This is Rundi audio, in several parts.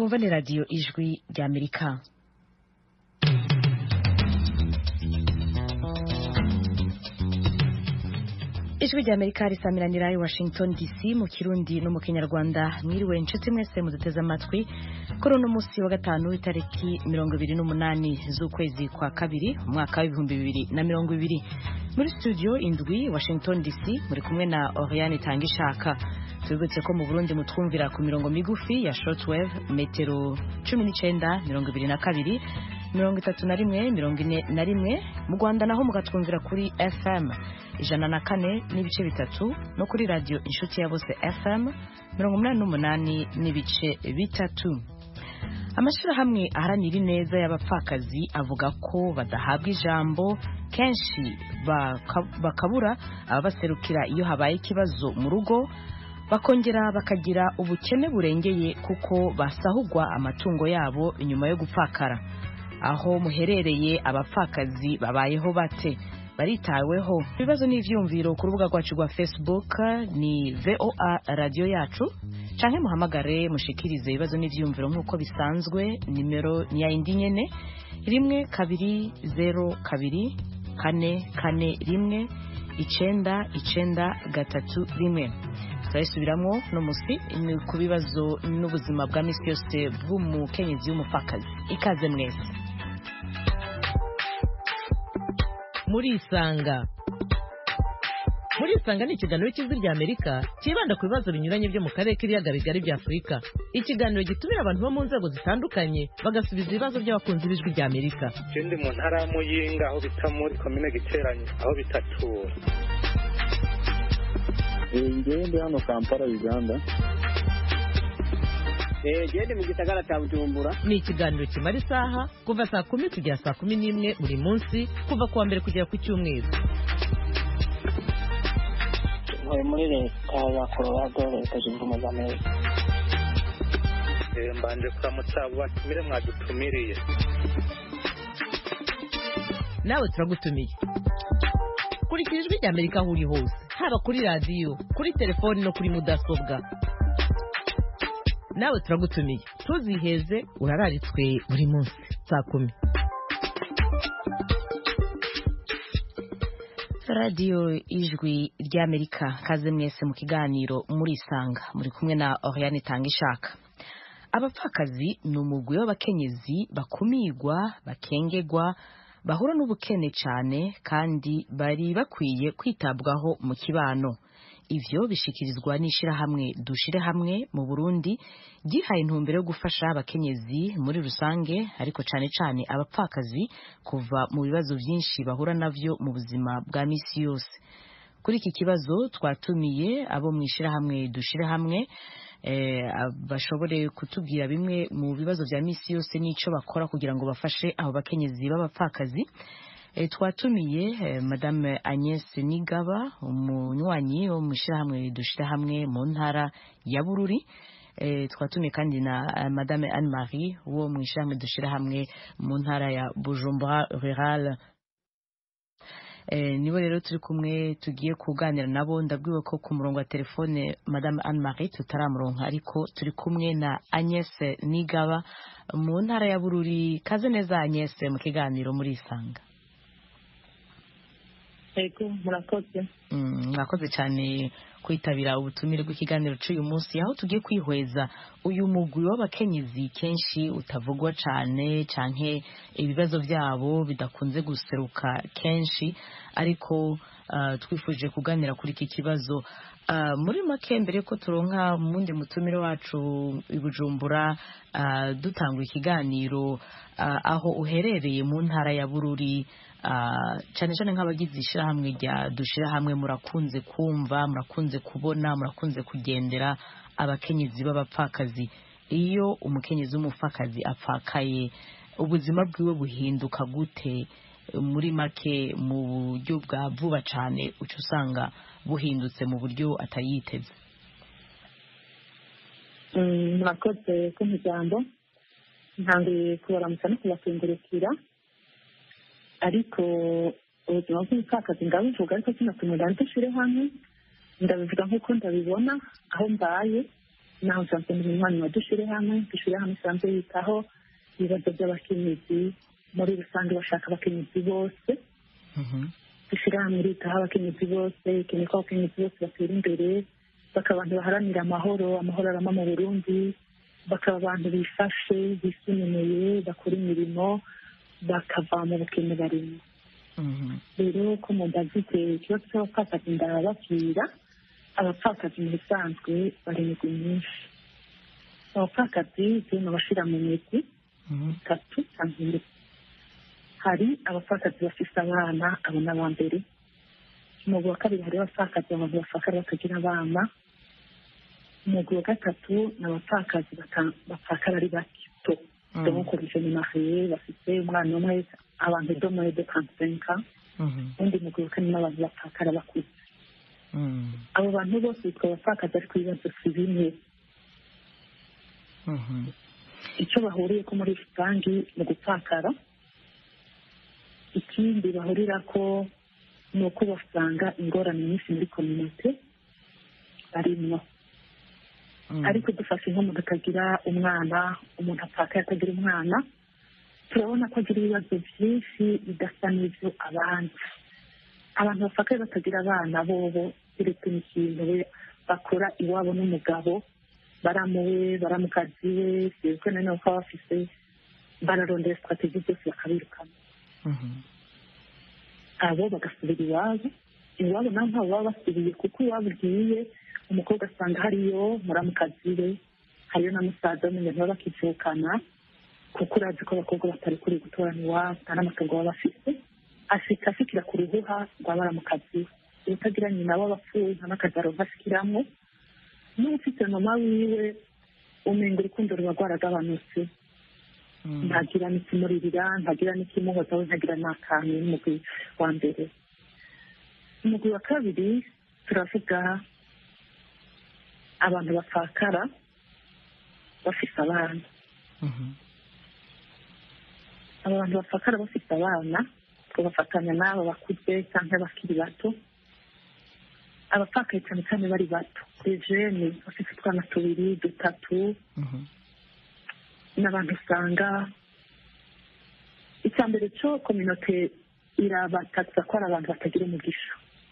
mwumva ni radiyo ijwi ry'amerika ijwi ry'amerika risamiranira i washington dc mu kirundi no mu kinyarwanda mwiriwe inshuti mwese muduteze amatwi kuri uno munsi wa gatanu itariki mirongo ibiri n'umunani z'ukwezi kwa kabiri umwaka w'ibihumbi bibiri na mirongo ibiri muri studio indwi washington dc muri kumwe na oriane tangishaka tubibutse ko mu burundi mutwumvira ku mirongo migufi ya shortwave metero cumi n'icenda mirongo ibiri na kabiri mirongo itatu na rimwe mirongo ine na rimwe mu rwanda naho mugatwumvira kuri fm ijana na kane n'ibice bitatu no kuri radiyo inshuti ya bose fm mirongo umunani n'umunani n'ibice bitatu amashyirahamwe aharanira ineza y'abapfakazi avuga ko badahabwa ijambo kenshi bakabura ababaserukira iyo habaye ikibazo mu rugo bakongera bakagira ubukene burengeye kuko basahugwa amatungo yabo nyuma yo gupfakara aho muherereye abapfakazi babayeho bate baritaweho ibibazo n'ivyumviro ku rubuga rwacu rwa facebook ni voa radiyo yacu canke muhamagare mushikirize ibibazo n'ivyumviro nk'uko bisanzwe nimero ni ya indi nyene rimwe kabiri zero kabiri kane kane rimwe icenda icenda gatatu rimwe turabisubiramwo no musi ku bibazo n'ubuzima bwa misi yose bw'umukenyezi w'umupfakazi ikaze mwese murisanga murisanga ni ikiganiro cy'ijwi rya amerika cyibanda ku bibazo binyuranye byo mu karere k'ibiyaga bigari bya afurika ikiganiro gitumira abantu bo mu nzego zitandukanye bagasubiza ibibazo by'abakunzi b'ijwi rya amerika ikindi mu ntara ya muyinga aho bita muri komine giteranye aho bitatura ngewe ndi hano kampala uganda gende mu gisagara cya bujumbura ni ikiganiro kimara isaha kuva saa kumi kugera saa kumi n'imwe buri munsi kuva ku wa mbere kugera ku cyumweru ntuye muri leta ya colorado leta zunze ubumwe za amerika mbanje kuramutsa abo batumire mwadutumiriye nawe turagutumiye kurikira ijwi rya amerika aho uri hose haba kuri radiyo kuri telefoni no kuri mudasobwa nawe turagutumiye ntuziheze urararitswe buri munsi saa kumi radiyo ijwi ry'amerika kaze mwese mu kiganiro murisanga muri kumwe na oriane tangishaka abapfakazi ni umugwi w'abakenyezi bakumirwa bakengegwa bahura n'ubukene cyane kandi bari bakwiye kwitabwaho mu kibano ivyo bishikirizwa n'ishirahamwe dushire hamwe mu Burundi gihaye intumbero yo gufasha abakenyezi muri rusange ariko cane cane abapfakazi kuva mu bibazo vyinshi bahura navyo mu buzima bwa misi yose kuri iki kibazo twatumiye abo mu ishirahamwe dushire hamwe eh, bashobore kutubwira bimwe mu bibazo vya misi yose n'ico bakora kugira ngo bafashe abo bakenyezi b'abapfakazi twatumiye madame Agnès Nigaba umunywanyi wo mu ishyirahamwe dushyira hamwe mu ntara ya bururi twatumiye kandi na madame Anne Marie wo mu ishyirahamwe dushyira hamwe mu ntara ya Bujumbura Rural nibo rero turi kumwe tugiye kuganira nabo ndabwiwe ko ku murongo wa telefone madame Anne Marie tutaramuronka ariko turi kumwe na Agnès Nigaba mu ntara ya bururi kaze neza Agnès mu kiganiro muri isanga ego murakoze murakoze cyane kwitabira ubutumire bw'ikiganiro cy'uyu munsi aho tugiye kwihweza uyu mugwi w'abakenyezi kenshi utavugwa cyane canke ibibazo byabo bidakunze guseruka kenshi ariko twifuje kuganira kuri iki kibazo muri make mbere ko turonka mundi mutumire wacu i bujumbura dutanga ikiganiro aho uherereye mu ntara ya bururi cyane cyane nk'abagize ishyirahamwe rya dushyira hamwe murakunze kumva murakunze kubona murakunze kugendera abakenyezi b'abapfakazi iyo umukenyezi w'umupfakazi apfakaye ubuzima bwiwe buhinduka gute muri make mu buryo bwa vuba cyane uca usanga buhindutse mu buryo atari yiteze murakoze ko ijambo ntangiye kubaramutsa no kubakengurukira ariko ubuzima bw'umupfakazi ndabuvuga ariko kino kintu ndandushyire hamwe ndabivuga nk'uko ndabibona aho mbaye naho nsanzwe ndi umunywanyi wa dushyire hamwe dushyire hamwe isanzwe yitaho ibibazo by'abakenyezi muri rusange bashaka abakenyezi bose dushyire hamwe iritaho abakenyezi bose ikeneye ko abakenyezi bose batera imbere bakaba abantu baharanira amahoro amahoro arama mu burundi bakaba abantu bifashe bisununuye bakora imirimo bakava mu bukene barimo rero ko mubazite ikibazo cy'abapfakazi ndababwira abapfakazi mu bisanzwe bari imigwi myinshi abapfakazi turimo abashira mu migwi itatu cyangwa ine hari abapfakazi bafite abana abo ni aba mbere umugwi wa kabiri hari abapfakazi abantu bapfakara batagira abana umugwi wa gatatu ni abapfakazi bapfakara ari bato demokoresha ni mariye bafite umwana umwe abantu domoye de kansenka undi mugwi wa kane n'abantu bapfakara bakuze abo bantu bose bitwa abapfakazi ariko ibibazo si bimwe icyo bahuriye ko muri rusange mu gupfakara ikindi bahurira ko ni uko basanga ingorane nyinshi muri kominote barimwo ariko dufashe nk'umuntu atagira umwana umuntu apfakaye atagira umwana turabona ko agira ibibazo byinshi bidasa n'ibyo abandi abantu bapfakaye batagira abana bobo keretse n'ikintu we bakora iwabo n'umugabo baramuwe baramukazi we sibwo na none baba bafise bararondera sitrategi zose bakabirukana abo bagasubira iwabo iwabo naho ntabwo baba basubiye kuko iwabo ugiye umukobwa asanga hariyo muramukazi we hariyo na musaza w'umuntu baba bakicukana kuko urazi ko abakobwa batari kuri gutorana iwabo nta n'amatungo baba bafite ashika ashikira ku ruhuha rwa baramukazi we utagira nyina w'abapfuye nta n'akazi aronka ashikiramo n'ufite mama wiwe umenga urukundo ruba rwaragabanutse ntagira n'ikimuririra ntagira n'ikimuhoza we ntagira n'akantu n'umugwi wa mbere umugwi wa kabiri turavuga abantu bapfakara bafite abana aba bantu bapfakara bafite abana tubafatanya n'aba bakuze cyangwa abakiri bato abapfakaye cyane cyane bari bato rejeni bafite utwana tubiri dutatu n'abantu usanga icya mbere cyo kominote irabatakisa ko ari abantu batagira umugisha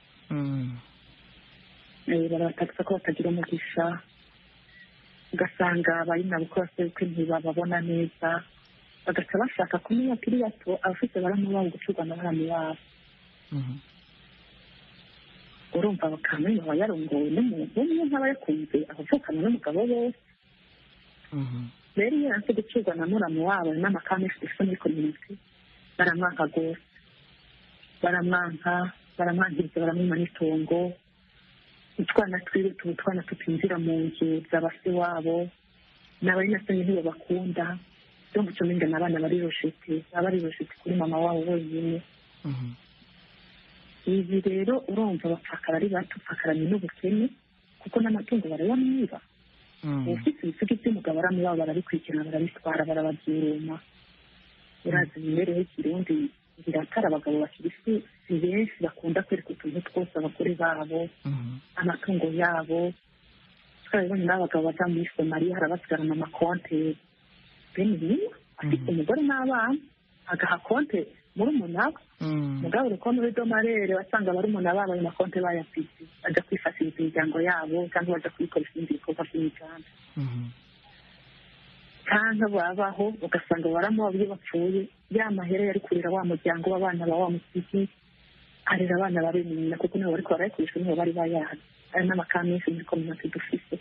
barabatakisa ko batagira umugisha ugasanga abayinabo ko basebukwe ntibababona neza bagaca bashaka kumenya bakiri bato abafite baramu babo gucurwa na baramu babo urumva bakamenya aba yarongowe n'umuntu umwe nk'aba yakunze abavukana n'umugabo bose rero iyo yanse gucurwa na muramu wabo n'amakame ifite muri kominote baramwanka rwose baramwanka baramwankiriza baramwima n'itongo utwana twiwe tuba utwana tutinjira mu nzu za base wabo n'abari nasanye ntibabakunda byo guca n'ingana abana bari roshete baba bari roshete kuri mama wabo wenyine ibi rero urumva bapfakara ari bato upfakaranye n'ubukene kuko n'amatungo barayamwiba ufite ibisigo by'umugabo aramubaba barabikurikirana barabitwara barababyuruma urazi imibereho y'ikirundi biratara abagabo bakiri si benshi bakunda kwereka utuntu twose abagore babo amatungo yabo twarabibonye n'abagabo baza muri somaliya harabasigarana amakonte bene niyo afite umugore n'abana agaha konte muri umunara mugabo urukondo rw'amarere wasanga bari umuntu babo ayo makonte bayafite bajya kwifashiriza imiryango yabo cyangwa bajya kuyikoresha ibindi bikorwa by'imiganda cyangwa babaho ugasanga baramuha iyo bapfuye ya mahera yari kurera wa muryango w'abana ba wa musiki arera abana ba bene nyina kuko nibo bariko barayikoresha nibo bari bayazi ari n'amakara menshi muri kominote dufise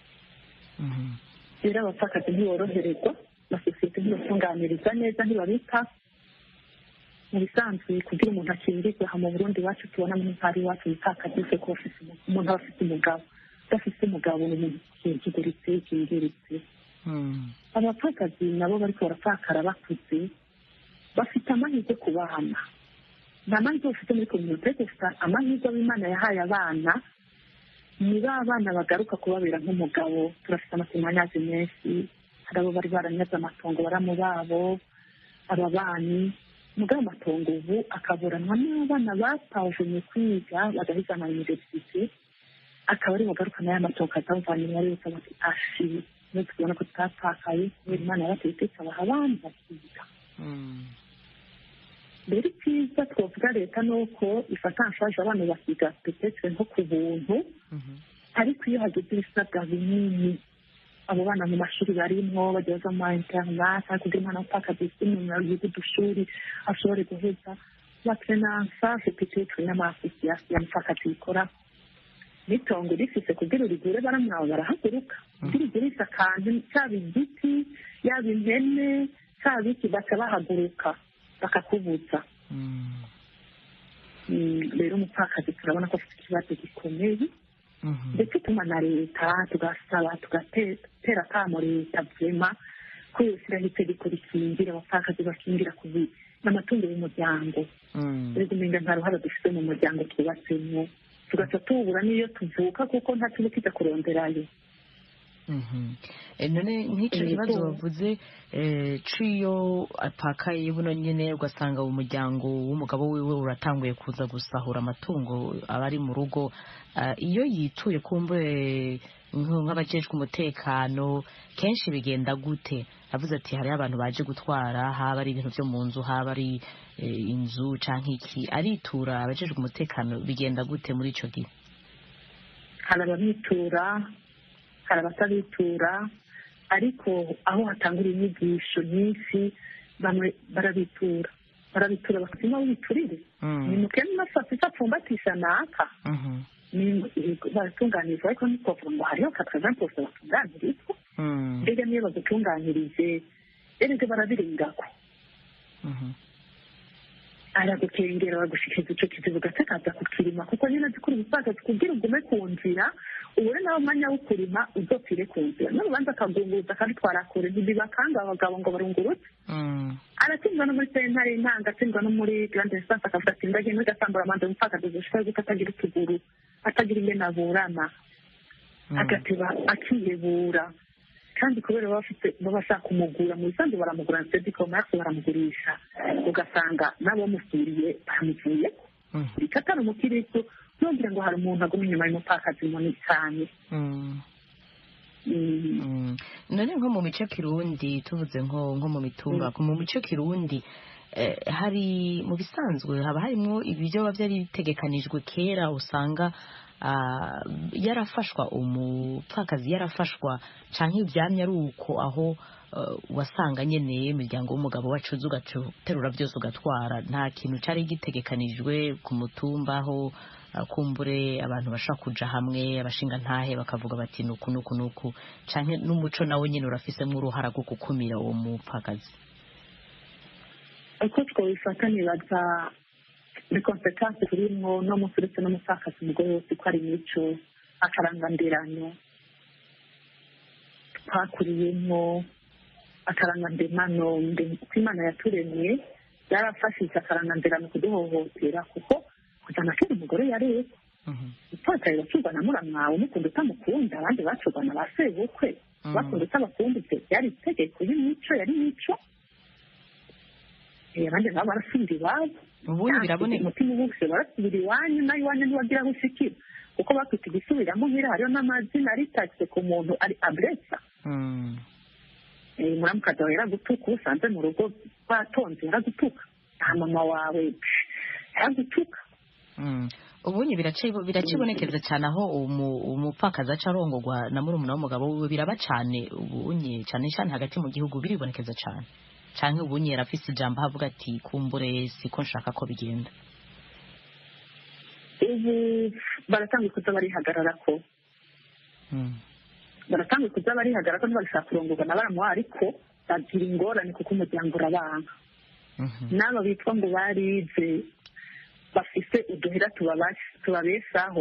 rero abapfakazi ntiboroherezwa amasosiyete ntibatunganiriza neza ntibabita mu bisanzwe kugira umuntu akingirwe aha mu burundi iwacu tubona muri ntara iwacu umupfakazi wese ko umuntu aba afite umugabo udafite umugabo ni umuntu kingiritse kingiritse abapfakazi nabo bariko barapfakara bakuze bafite amahirwe ku bana nta mahirwe bafite muri kominote gusa amahirwe ab'imana yahaye abana ni ba bana bagaruka kubabera nk'umugabo turafite amatemanyazi menshi hari abo bari baranyaze amatongo baramu babo ababanyi mugabo amatongo ubu akaburanwa n'abana batavumye kwiga bagahiga ama universite akaba ari bugarukana ya matoka atavanye muri yose bati ashi iyo tubona ko tutapfakaye kubera imana yabatetse ikabaha abandi bakiga rero icyiza twavuga leta ni uko ifata anshaje abana bakiga petetre nko ku buntu ariko iyo hageze ibisabwa binini abo bana mu mashuri barimwo bagiye baza mu ma interinete kugira umwana utakaza isimumira yiga udushuri ashobore guheza batrenansa petetre n'amasosiyasiyo yamufakazi bikora n'itongo rifise kugira urigure baramwawe barahaguruka kugira ugurisha akantu cyaba igiti yaba impene cyaba iki baca bahaguruka bakakubuza rero umupfakazi turabona ko afite ikibazo gikomeye ndetse tuma na leta tugasaba tugatera akamo leta vema ko yoshyiraho itegeko rikingira abapfakazi bakingira ku n'amatungo y'umuryango rero umenga nta ruhare dufite mu muryango twubatsemo tugaca tubura n'iyo tuvuka kuko nta kintu kijya kuronderayo none nk'icyo kibazo bavuze ciyo apakaye buno nyine ugasanga umuryango w'umugabo wiwe uratanguye kuza gusahura amatungo aba ari mu rugo iyo yituye kumbe nk'abajejwe umutekano kenshi bigenda gute avuze ati hariho abantu baje gutwara haba ari ibintu byo mu nzu haba ari inzu cyangwa iki aritura abajejwe umutekano bigenda gute muri icyo gihe hari ababitura hari abatabitura ariko aho hatangura inyigisho nyinshi bamwe barabitura barabitura bakazima witurire ni mukene masasi apfumbatisha naka baratunganirizwa ariko ntitwavuga ngo hariho katazamposta batunganirizwa mbega niyo bagutunganyirije erega barabiringako aragukengera bagushikiriza ico kizibu gatakaza kukirima kuko nyine azi kuri ubupfakazi kugira ugume ku nzira ubure nawe umwanya wo kurima uzopfire ku nzira n'urubanza akagunguza akabitwara kure ntibibakanga abagabo ngo barungurutse aratsindwa no muri sentare intanga atsindwa no muri grande instance akavuga ati ndagiye muri gasambura amanza umupfakazi gushika yuko atagira utuguru atagira ingene aburana agateba akihebura kandi kubera baba bafite baba bashaka kumugura mu bisanzwe baramugura ndetse dikomasi baramugurisha ugasanga n'abamusuriye baramuvuyeko reka atari umukiristo ntugira ngo hari umuntu aguma inyuma y'umupfakazi munini cyane none nko mu mico kirundi tuvuze nko nko mu mitumba mu mico kirundi hari mu bisanzwe haba harimo ibyo biba byari bitegekanijwe kera usanga yarafashwa umupfakazi yarafashwa cyangwa ibyamya ari uko aho wasanga nyine imiryango w'umugabo wacuze ugaterura byose ugatwara nta kintu cyari gitegekanijwe ku mutumba aho kumbure abantu bashobora kuja hamwe abashinga ntahe bakavuga bati nuku nuku nuku cyangwa n'umuco nawe nyine urafisemo uruhara rwo gukumira uwo mupfakazi uko twabifata nibaza ni konsekansi turimwo no munsi uretse n'umupfakazi umugore wose ko ari imico akarangandiranyo twakuriyemo akarangandirano uko imana yaturemye yarafashije akarangandirano kuduhohotera kuko kujyana kera umugore yareba upfakaye bacurwa na muramwawe umukunda utamukunda abandi bacurwa na ba sebukwe bakunda utabakumbitse byari itegeko y'imico yari imico abandi nabo barasubira iwabo ubundi biraboneka umutima ubuse barasubira iwanyu nawe iwanyu ntiwagira aho ushikira kuko bafite igisubiramo nk'iri hariho n'amazina aritatse ku muntu ari aburesa muramukazi wawe yaragutuka uba usanze mu rugo batonze yaragutuka nta mama wawe yaragutuka ubunye biracibonekeza cyane aho umupfakazi aca arongorwa na murumuna w'umugabo wiwe biraba cyane ubunye cyane cyane hagati mu gihugu biribonekeza cyane cyangwa ubunye yarafise ijambo avuga ati kumbure siko nshaka ko bigenda ubu baratanga kuza barihagarara ko baratanga kuza barihagarara ko ntibashaka kurongorwa na baramuha ariko bagira ingorane kuko umuryango urabanga n'aba bitwa ngo barize bafise uduhera tubabeshaho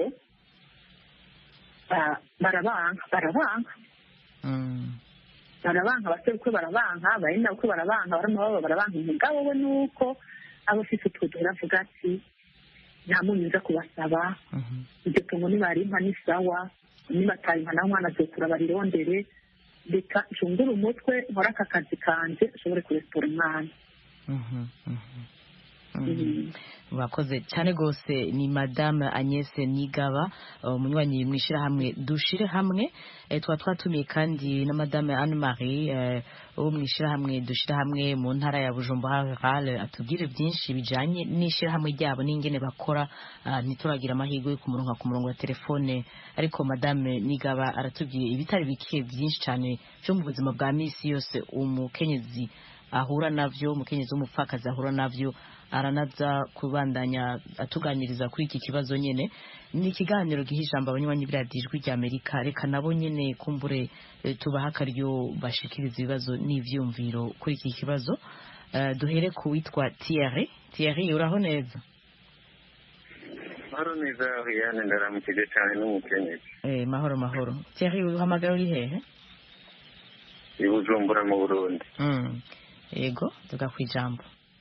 barabanka barabanka barabanka abasekwe barabanka abayina ukwe barabanka baramubaba barabanka umugabo we ni uko aba afite utwo duhera avuga ati nta munyu nza kubasaba iryo tungo nibarimpa ni sawa nibatayimpa nawe umwana azokura barirondere reka ncungure umutwe nkore aka kazi kanje ashobore kuresitora umwana murakoze cyane rwose ni madame Agnès nigaba umunywanyi mu ishyirahamwe dushire hamwe tuba twatumiye kandi na madame anne marie wo mu ishyirahamwe dushire hamwe mu ntara ya bujumbura rurale atubwire byinshi bijyanye n'ishyirahamwe ryabo n'ingene bakora ntituragira amahirwe yo kumuronka ku murongo wa telefone ariko madame nigaba aratubwiye ibitari bike byinshi cyane byo mu buzima bwa minsi yose umukenyezi ahura navyo umukenyezi w'umupfakazi ahura navyo aranaza kubandanya atuganiriza kuri iki kibazo nyene ni ikiganiro giha ijambo abanywanyi b'iradiyo ijwi rya amerika reka nabo nyene kumbure tubaha akaryo bashikiriza ibibazo n'ivyumviro kuri iki kibazo uh, duhere ku witwa Thierry Thierry uraho neza mahoro neza Oriane ndaramukije cyane n'umukenyezi eh mahoro mahoro Thierry uhamagara uri hehe i Bujumbura mu Burundi mm. yego tuga ku ijambo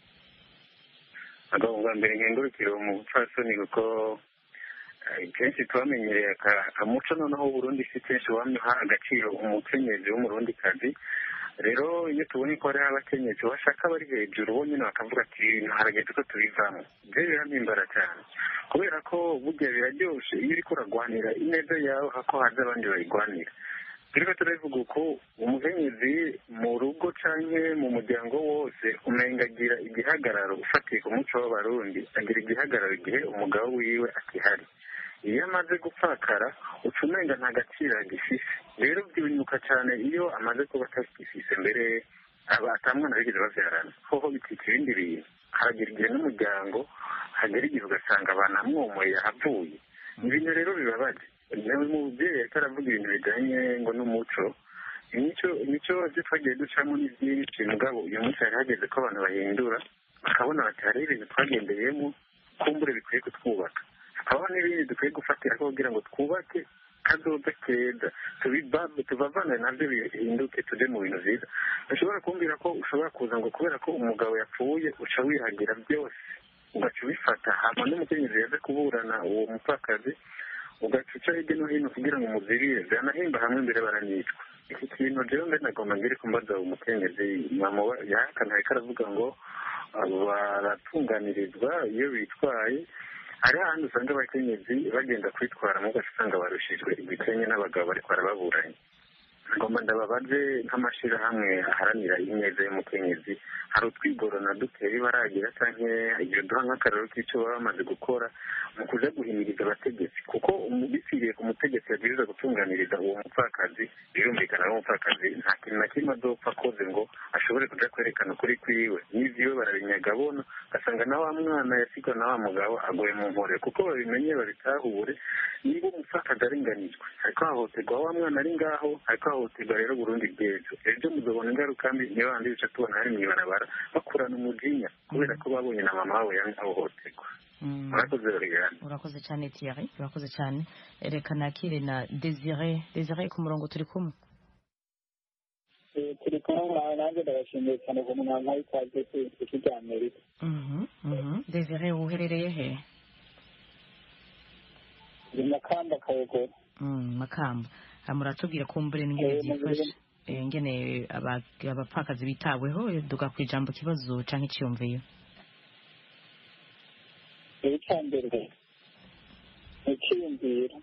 agabo bwa mbere nkengurukire mu bupfasoni kuko kenshi tubamenyereye akamuco noneho Burundi si kenshi wamuha agaciro umukenyezi w'umurundikazi rero iyo tubonye ko hariho abakenyezi bashaka bari hejuru bo nyine bakavuga ati harageze ko tubivamo ibyo birampimbara cyane kubera ko burya biraryoshe iyo uriko uragwanira ineza yawe hako haza abandi bayigwanira turiko turabivuga uko umukenyezi mu rugo canke mu muryango wose umenga agira igihagararo ufatiye ku muco w'abarundi agira igihagararo igihe umugabo wiwe akihari iyo amaze gupfakara uca umenga nta gaciro agifise rero byibunyuka cyane iyo amaze kuba atagifise mbere aba atamwana bigeze bavyarana hoho bitwika ibindi bintu haragira igihe n'umuryango hagera igihe ugasanga banamwomoye yahavuye ibintu rero bibabaje nawe mubyeyi ariko aravuga ibintu bijyanye ngo n'umuco imico imico byo twagiye ducamo ni byinshi mugabo uyu munsi hari hageze ko abantu bahindura bakabona bati hariho ibintu twagendeyemo kumbure bikwiye kutwubaka hakabaho n'ibindi dukwiye gufatira kugira ngo twubake kazoza keza tubavane nabyo bihinduke tujye mu bintu byiza ushobora kumbwira ko ushobora kuza ngo kubera ko umugabo yapfuye uca wihagira byose ugaca ubifata hama n'umukenyezi yaje kuburana uwo mupfakazi ugacuca hirya no hino kugira ngo umuzirire byanahimba hamwe mbere baranicwa iki kintu rero mbe nagomba ngire kumbaza umukenyezi yahakana ariko aravuga ngo baratunganirizwa iyo bitwaye hari ahandi usanga abakenyezi bagenda kwitwara mu gace usanga barushijwe ibikenye n'abagabo bariko barababuranye ngomba ndababaze nk'amashyirahamwe aharanira ineza y'umukenyezi hari utwigorona duteye baragira canke iyo duha nk'akararo k'ico baba bamaze gukora mu kuja guhimiriza abategetsi kuko bipfiriye ku mutegetsi yabwiriza gutunganiriza uwo mupfakazi birumvikana n'umupfakazi nta kintu na kimwe azopfa akoze ngo ashobore kuja kwerekana ukuri kwiwe n'ivyiwe barabinyaga abona ugasanga na wa mwana yasigwa na wa mugabo agoye mu nkore kuko babimenye babitahure niba umupfakazi arenganijwe ariko hahoterwa wa mwana ari ngaho ariko hahoterwa rero burundi bw'ejo ejo muzobona ingaruka mbi niyo bandi bica tubona hari mw'ibarabara bakurana umujinya kubera ko babonye na mama wabo yahohoterwa urakoze rorigana urakoze cyane Thierry urakoze cyane reka nakire na Desire Desire ku murongo turi kumwe turi kumwe nanjye ndabashimiye cyane ku mwana w'ikaze ku isi rya amerika Desire uherereye he ni makamba kayogoro makamba muratubwira ko mbere n'ingene byifashe ingene abapfakazi bitaweho duga ku ijambo kibazo canke iciyumviyo icya mbere ni icyiyumviro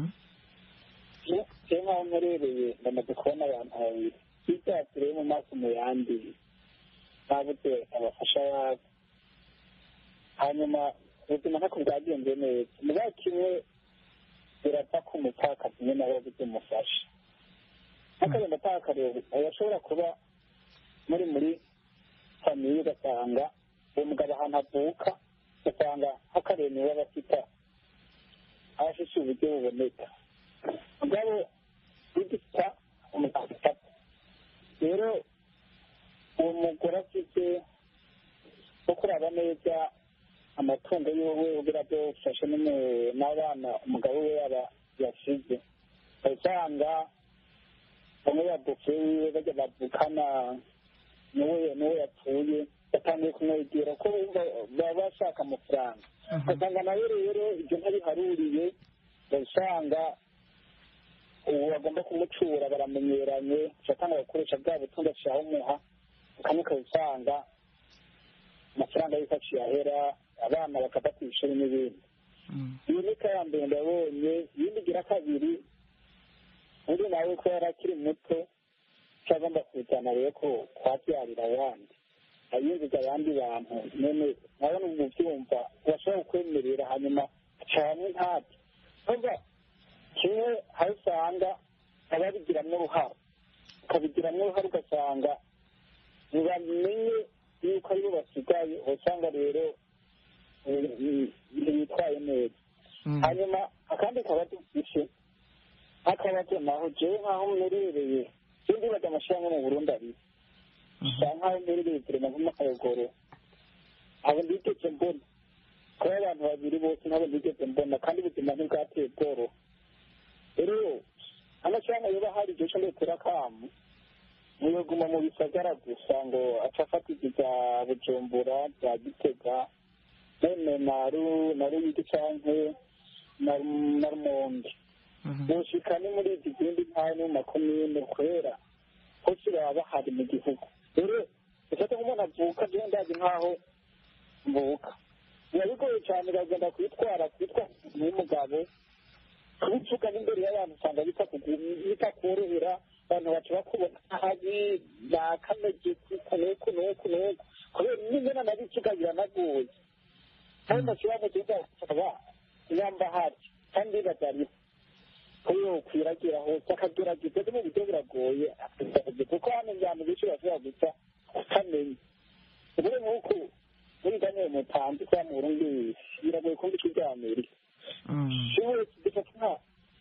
je nkaho mperereye ndamaze kubona abantu babiri ibyatsi rero mu maso mu yandi babuze abafasha babo hanyuma ubuzima ntako bwagenze neza mugabo kimwe birapfa ko umupfakazi nyine aba yabuze umufasha nk'akagenda atakareba ashobora kuba muri muri famiye ugasanga uwo mugabo ahantu avuka ugasanga nk'akareba niwe aba afite aba afite uburyo buboneka mugabo bigita umugabo utapfa rero uwo mugore afite wo kuraba neza amatungo yiwe kugira byo ufashe n'abana umugabo we yaba yasize usanga bamwe babuke wiwe bajya bavukana n'uwo n'uwo yapfuye batangiye kumwegera ko baba bashaka amafaranga ugasanga nawe rero ibyo ntabiharuriye usanga ubu bagomba kumucura baramenyeranye ugatanga agakoresha bwa butunzi ashaka umuha ukamwe ukaba usanga amafaranga y'ifashe yahera abana bakava ku ishuri n'ibindi iyo ni ya mbere ndabonye iyindi igira kabiri undi nawe ko yari akiri muto cyagomba kujyana rero ko kwabyarira abandi ayinjiza abandi bantu none nabona ubu byumva urashobora kukwemerera hanyuma cyane ntabyo kuvuga kimwe aho usanga ababigiramo uruhare ukabigiramo uruhare ugasanga ntibamenye yuko aribo basigaye usanga rero ntibitwaye neza hanyuma akandi kabazo dufite nk'akabazo naho jewe nk'aho mmerereye je ndibaza amashyirahamwe mu burundi abiri bisa nk'aho mmerereye turema nk'amakayogoro abo ndigeze mbona kuba abantu babiri bose ntabwo ndigeze mbona kandi ubuzima ntibwateye bworoha rero amashyirahamwe yoba hari igihe cyo ndetera akamu ntiyoguma mu bisagara gusa ngo aca afata izi bya bujumbura bya gitega none na ruyigi canke na rumonge boshika ni muri izi zindi ntara no mu makomine kubera hose baba bahari mu gihugu rero ufate nk'umuntu avuka jewe ndazi nk'aho mvuka biba bigoye cyane bagenda kwitwara kwitwa n'umugabo kubivuga n'imbere y'abantu usanga bitakorohera abantu baca bakubona habi bakamege kuko nuku nuku nuku kubera n'imena na bikiga biranagoye kandi nashobora kugenda kusaba nyamba hafi kandi bazariho kuyo kwiragira hose akagerageza no mu buryo buragoye kuko hano abantu benshi bashobora gusa utamenya ubure nk'uko muri daniel mutanzi cyangwa mu burundi biragoye kumva icyo bya amerika ubu dufata nka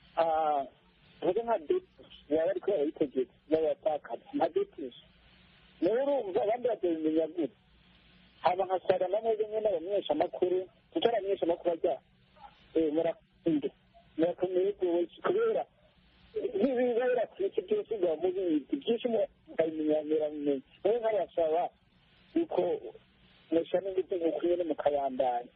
tuvuge nka depusi baba ariko barayitegeka b'abatakazi nka depusi nawe urumva abandi bakabimenya gute haba nka sara na mwebwe nyine abamenyeshamakuru kuko abamenyeshamakuru ajya murakunde murakomeye rwose kubera n'ibibera ku isi byose biba mubizi byinshi mukabimenyaniranye nawe nkabasaba yuko mushyira n'ingufu nk'uko nyine mukabandanya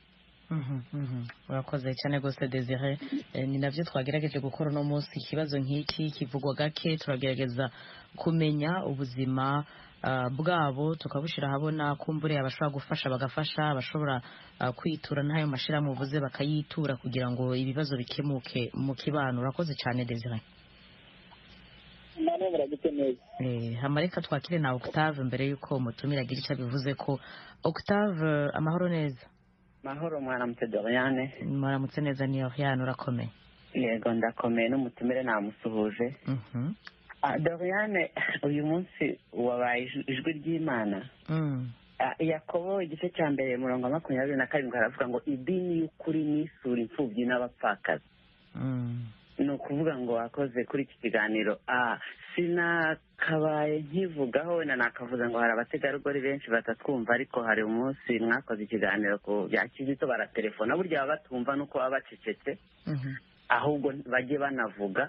urakoze cyane rwose desire ni nabyo twagerageje gukora uno munsi ikibazo nk'iki kivugwa gake turagerageza kumenya ubuzima bwabo tukabushyira ahabona kumbure abashobora gufasha bagafasha abashobora kwitura n'ayo mashyirahamwe uvuze bakayitura kugira ngo ibibazo bikemuke mu kibano urakoze cyane desire hamareka twakire na octave mbere y'uko umutumira agira icyo abivuze ko octave amahoro neza mahoro mwaramutse doriane mwaramutse neza ni oriane urakomeye yego ndakomeye n'umutumire namusuhuje doriane uyu munsi wabaye ijwi ry'imana yakobo igice cya mbere murongo wa makumyabiri na karindwi haravuga ngo idini y'ukuri n'isura imfubyi n'abapfakazi ni ukuvuga ngo wakoze kuri iki kiganiro sinakabaye nkivugaho wenda nakavuze ngo hari abategarugori benshi batatwumva ariko hari umunsi mwakoze ikiganiro ku bya kizito baratelefona burya baba batumva nuko baba bacecetse ahubwo bajye banavuga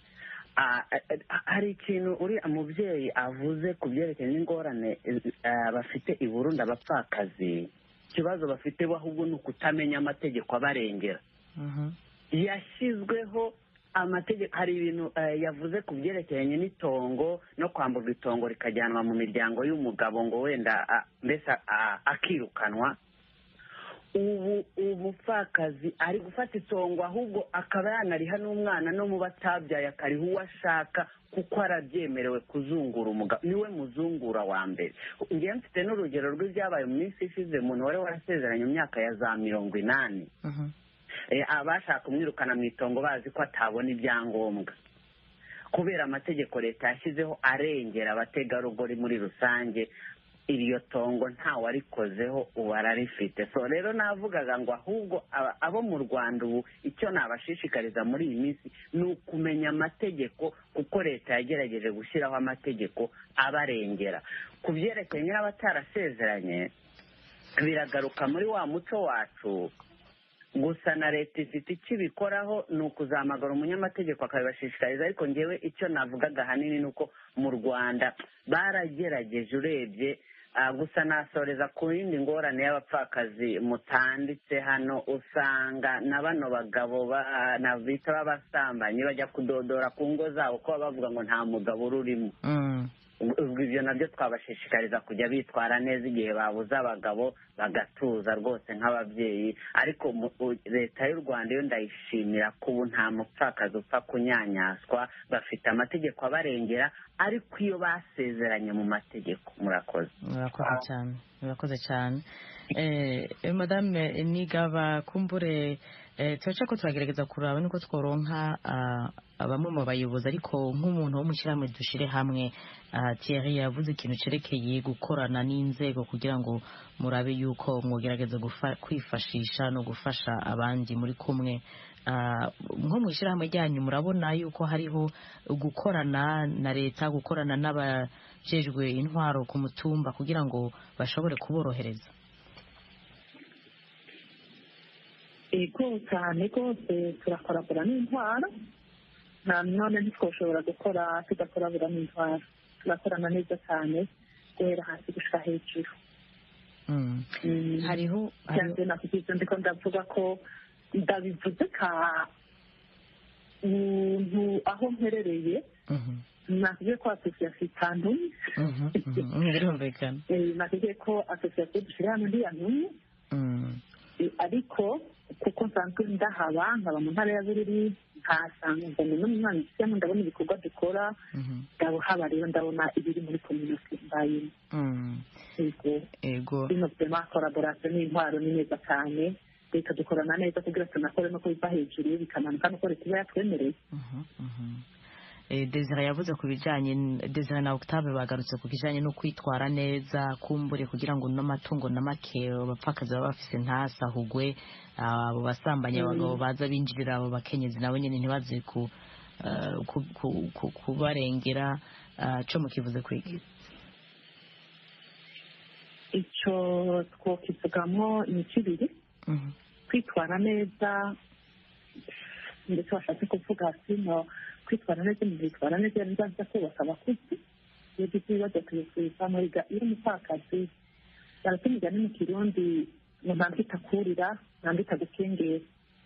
hari ikintu uriya mubyeyi avuze ku byerekeye n'ingorane bafite i burundi abapfakazi ikibazo bafite bo ahubwo ni ukutamenya amategeko abarengera yashyizweho amategeko hari ibintu yavuze ku byerekeranye n'itongo no kwamburwa itongo rikajyanwa mu miryango y'umugabo ngo wenda mbese akirukanwa ubu umupfakazi ari gufata itongo ahubwo akaba yanariha n'umwana no mu batabyaye akariha uwo ashaka kuko arabyemerewe kuzungura umugabo niwe muzungura wa mbere ngewe mfite n'urugero rw'ibyabaye mu minsi ishize umuntu wari warasezeranye mu myaka ya za mirongo inani abashaka kumwirukana mu itongo bazi ko atabona ibyangombwa kubera amategeko leta yashyizeho arengera abategarugori muri rusange iryo tongo ntawarikozeho ubu ararifite so rero navugaga ngo ahubwo abo mu rwanda ubu icyo nabashishikariza muri iyi minsi ni ukumenya amategeko kuko leta yagerageje gushyiraho amategeko abarengera ku byerekeranye n'abatarasezeranye biragaruka muri wa muco wacu gusa na leta ifite icyo ibikoraho ni ukuzamagara umunyamategeko akabibashishikariza ariko ngewe icyo navugaga ahanini ni uko mu rwanda baragerageje urebye gusa nasoreza ku yindi ngorane y'abapfakazi mutanditse hano usanga na bano bagabo bita b'abasambanyi bajya kudodora ku ngo zabo kuba bavuga ngo nta mugabo ururimo ubwo ibyo nabyo twabashishikariza kujya bitwara neza igihe babuze abagabo bagatuza rwose nk'ababyeyi ariko mu- u- leta y'u rwanda yo ndayishimira ko ubu nta mupfakazi upfa kunyanyaswa bafite amategeko abarengera ariko iyo basezeranye mu mategeko murakoze murakoze cyane murakoze cyane eh, eh, madame nigaba kumbure eh, turaca ko turagerageza kuraba niko tworonka ah, bamwe mu bayobozi ariko nk'umuntu wo mu shyirahamwe dushire hamwe ah, Thierry yavuze ikintu cerekeye gukorana n'inzego kugira ngo murabe yuko mwogerageza gufa- kwifashisha no gufasha abandi muri kumwe Ah, nko mu ishyirahamwe ryanyu murabona yuko hariho gukorana na leta gukorana n'abajejwe intwaro ku mutumba kugira ngo bashobore kuborohereza ego cyane rwose turakoragura n'intwaro na none ntitwoshobora gukora tudakoragura n'intwaro turakorana neza cyane guhera hasi gushika hejuru Mm. Mm. hariho cyane nakubwiza ndiko ndavuga ko ndabivuze ka muntu aho mperereye Mhm, nakubwiye ko asosiyasiyo itantumye mhm, mhm, birumvikana Eh, nakubwiye ko asosiyasiyo dushyira hano ntiyantumye Mm, Eh, ariko kuko nsanzwe ndahaba nkaba mu ntara ya bururi nkahasanga mbona n'umwana ufitemo ndabona ibikorwa dukora mhm, ndabona rero ndabona ibiri muri kominote mbayemo mm. yego ego bino byema koraborasiyo n'intwaro ni neza cyane leta dukorana neza kugira tunakore no kubiva hejuru bikamanuka nuko leta iba yatwemereye Mhm, mhm. Eh, Desire yavuze ku bijyanye n- Desire na Octave bagarutse ku kijyanye no kwitwara neza kumbure kugira ngo n'amatungo na make abapfakazi baba bafise ntasahugwe ah, abo basambanyi abagabo baza binjirira abo bakenyezi nabo nyine ntibaze ku ah, ku- ku- ku- kubarengera ah, co mukivuze kwigi icyo twokivugamo imico ibiri Mhm, kwitwara neza ndetse washatse kuvuga sino kwitwara neza mu kwitwara neza yari nzaza kubaka abakuzi iyo ugize ibibazo tuyisubiza muri ga iyo umupfakazi baratuma imigani mu kirundi ngo ntabwo itakurira ntabwo itagukengera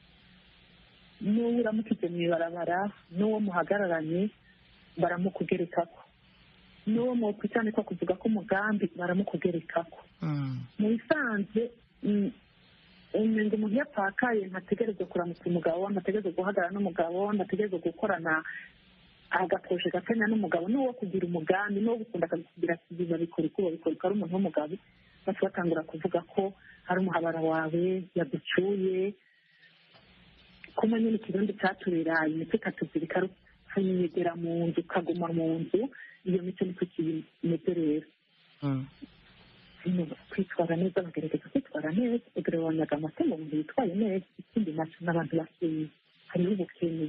n'uwo uramukije mu ibarabara n'uwo muhagararanye baramukugerekako n'uwo mwokwicanika kuvuga ko umugambi baramukugerekako mm, mu bisanzwe mm, umenga umuntu iyo apfakaye ntategerezwa kuramutsa umugabo ntategerezwa guhagarara n'umugabo ntategerezwa gukorana agaposhe gakanya n'umugabo n'uwo kugira umugambi n'uwo gukunda akakugira ati babikora uko babikora uko ari umuntu w'umugabo bose batangura kuvuga ko hari umuhabara wawe yagucyuye kuma nyine ikirundi cyaturera imitwe ikatuzirika rupfunyegera mu nzu ukaguma mu nzu iyo mico niko kimeze rero mm, hino kwitwara neza bagerageza kwitwara neza ugabanyaga amatungo umuntu yitwaye neza ikindi nacyo n'abantu bakeye hariho ubukene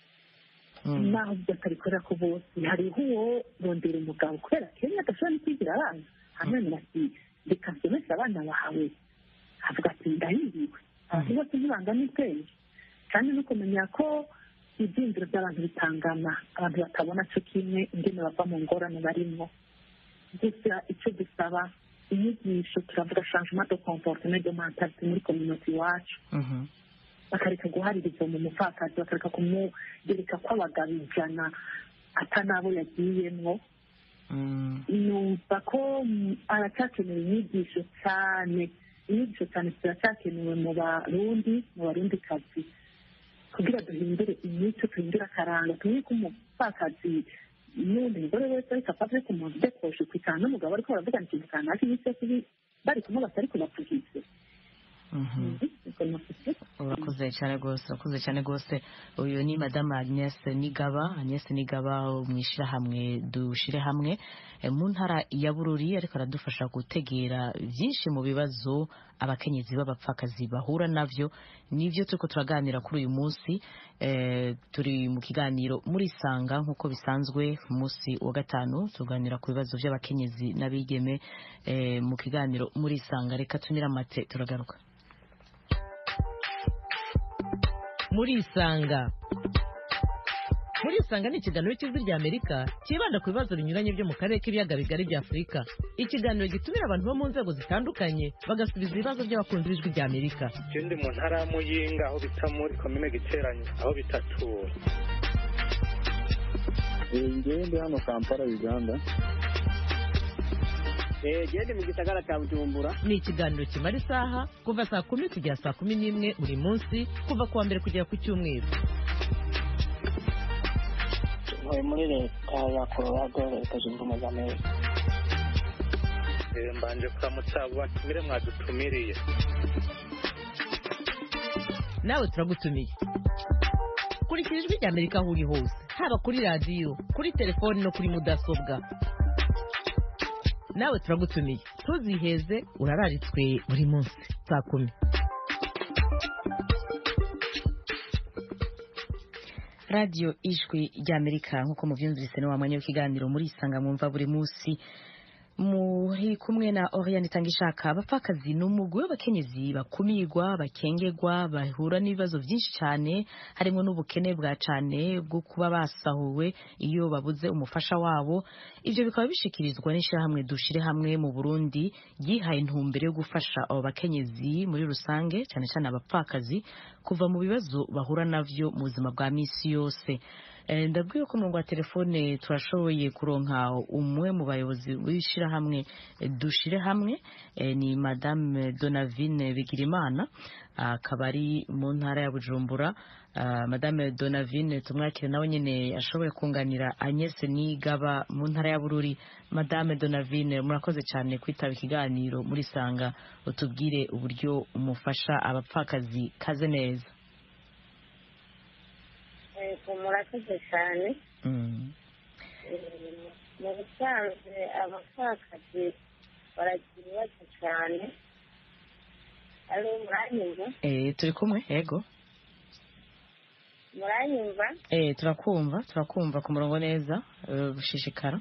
mm. naho batabikorera ko bose hariho uwo rondera umugabo kubera kenya adashobora no kwigira abana hanyuma ati reka nsomeshe abana bawe avuga ati ndahiriwe abantu bose ntibangana ubwenge kandi no kumenya ko ibyiyumviro by'abantu bitangana abantu batabona cyo kimwe ingene bava mu ngorane barimo gusa icyo dusaba inyigisho turavuga changement de comportement de mentalite muri community iwacu Mhm, bakareka guhaririza mu mupfakazi bakareka kumugereka ko abagabo ijana atanabo yagiyemwo mm, numva ko mm, aracyakenewe inyigisho cyane inyigisho cyane ziracyakenewe mu barundi mu barundi kazi kugira duhindure imico duhindure akaranga tumenye ko umupfakazi n'undi mugore wese ariko apfa ku muntu udekoshe kwitana n'umugabo ariko baravugana ikintu kanaka iminsi yose ibi- bari kumwe batari kubavugize mhm. urakoze cyane rwose urakoze cyane rwose uyu ni madamu agnes nigaba agnes nigaba mu ishyirahamwe dushyire hamwe eh, mu ntara ya bururi ariko aradufasha gutegera byinshi mu bibazo abakenyezi b'abapfakazi bahura nabyo nibyo turiko turaganira kuri uyu munsi eh, turi mu kiganiro muri sanga nk'uko bisanzwe ku munsi wa gatanu tuganira ku bibazo by'abakenyezi n'abigeme eh, mu kiganiro muri sanga reka tunire amate turagaruka murisanga murisanga ni ikiganiro cy'ijwi ry'amerika cyibanda ku bibazo binyuranye byo mu karere k'ibiyaga bigari bya afurika ikiganiro gitumira abantu bo mu nzego zitandukanye bagasubiza ibibazo by'abakunzi b'ijwi ry'amerika je ndi mu ntara ya muyinga aho bita muri komine giteranye aho bitatura ngewe ndi hano kampala uganda gende mu gisagara cya bujumbura ni ikiganiro kimara isaha kuva saa kumi kugera saa kumi n'imwe buri munsi kuva ku wa mbere kugera ku cyumweru ntuye muri leta ya colorado leta zunze ubumwe za amerika Eh, mbanje kuramutsa abo batumire mwadutumiriye nawe turagutumiye kurikira ijwi rya amerika aho uri hose haba kuri radiyo kuri telefoni no kuri mudasobwa nawe turagutumiye ntuziheze urararitswe buri munsi saa kumi radiyo ijwi ry'amerika nk'uko mubyumvise ni wa mwanya w'ikiganiro muri isanga mwumva buri munsi muri kumwe na Oriane Itangishaka abapfakazi ni umugwi w'abakenyezi bakumirwa bakengegwa bahura n'ibibazo byinshi cyane harimo n'ubukene bwa cyane bwo kuba basahuwe iyo babuze umufasha wabo ibyo bikaba bishikirizwa n'ishyirahamwe dushire hamwe mu Burundi ryihaye intumbero yo gufasha abo bakenyezi muri rusange cyane cyane abapfakazi kuva mu bibazo bahura navyo mu buzima bwa misi yose Eh, ndabwiye ko umurongo wa telefone turashoboye kuronka umwe mu bayobozi w'ishyirahamwe eh, dushire hamwe eh, ni madame donavine bigirimana akaba ari mu ntara ya bujumbura Ah, madame donavine tumwakire nawe nyine ashoboye kunganira agnes nigaba mu ntara ya bururi madame donavine murakoze cyane kwitaba ikiganiro muri sanga utubwire uburyo umufasha abapfakazi kaze neza yego murakoze cyane Mm. Eh, mu busanzwe abapfakazi baragira ibibazo cyane ari muranyumva Eh, turi kumwe yego muranyumva Eh, turakumva turakumva ku murongo neza eh, gushishikara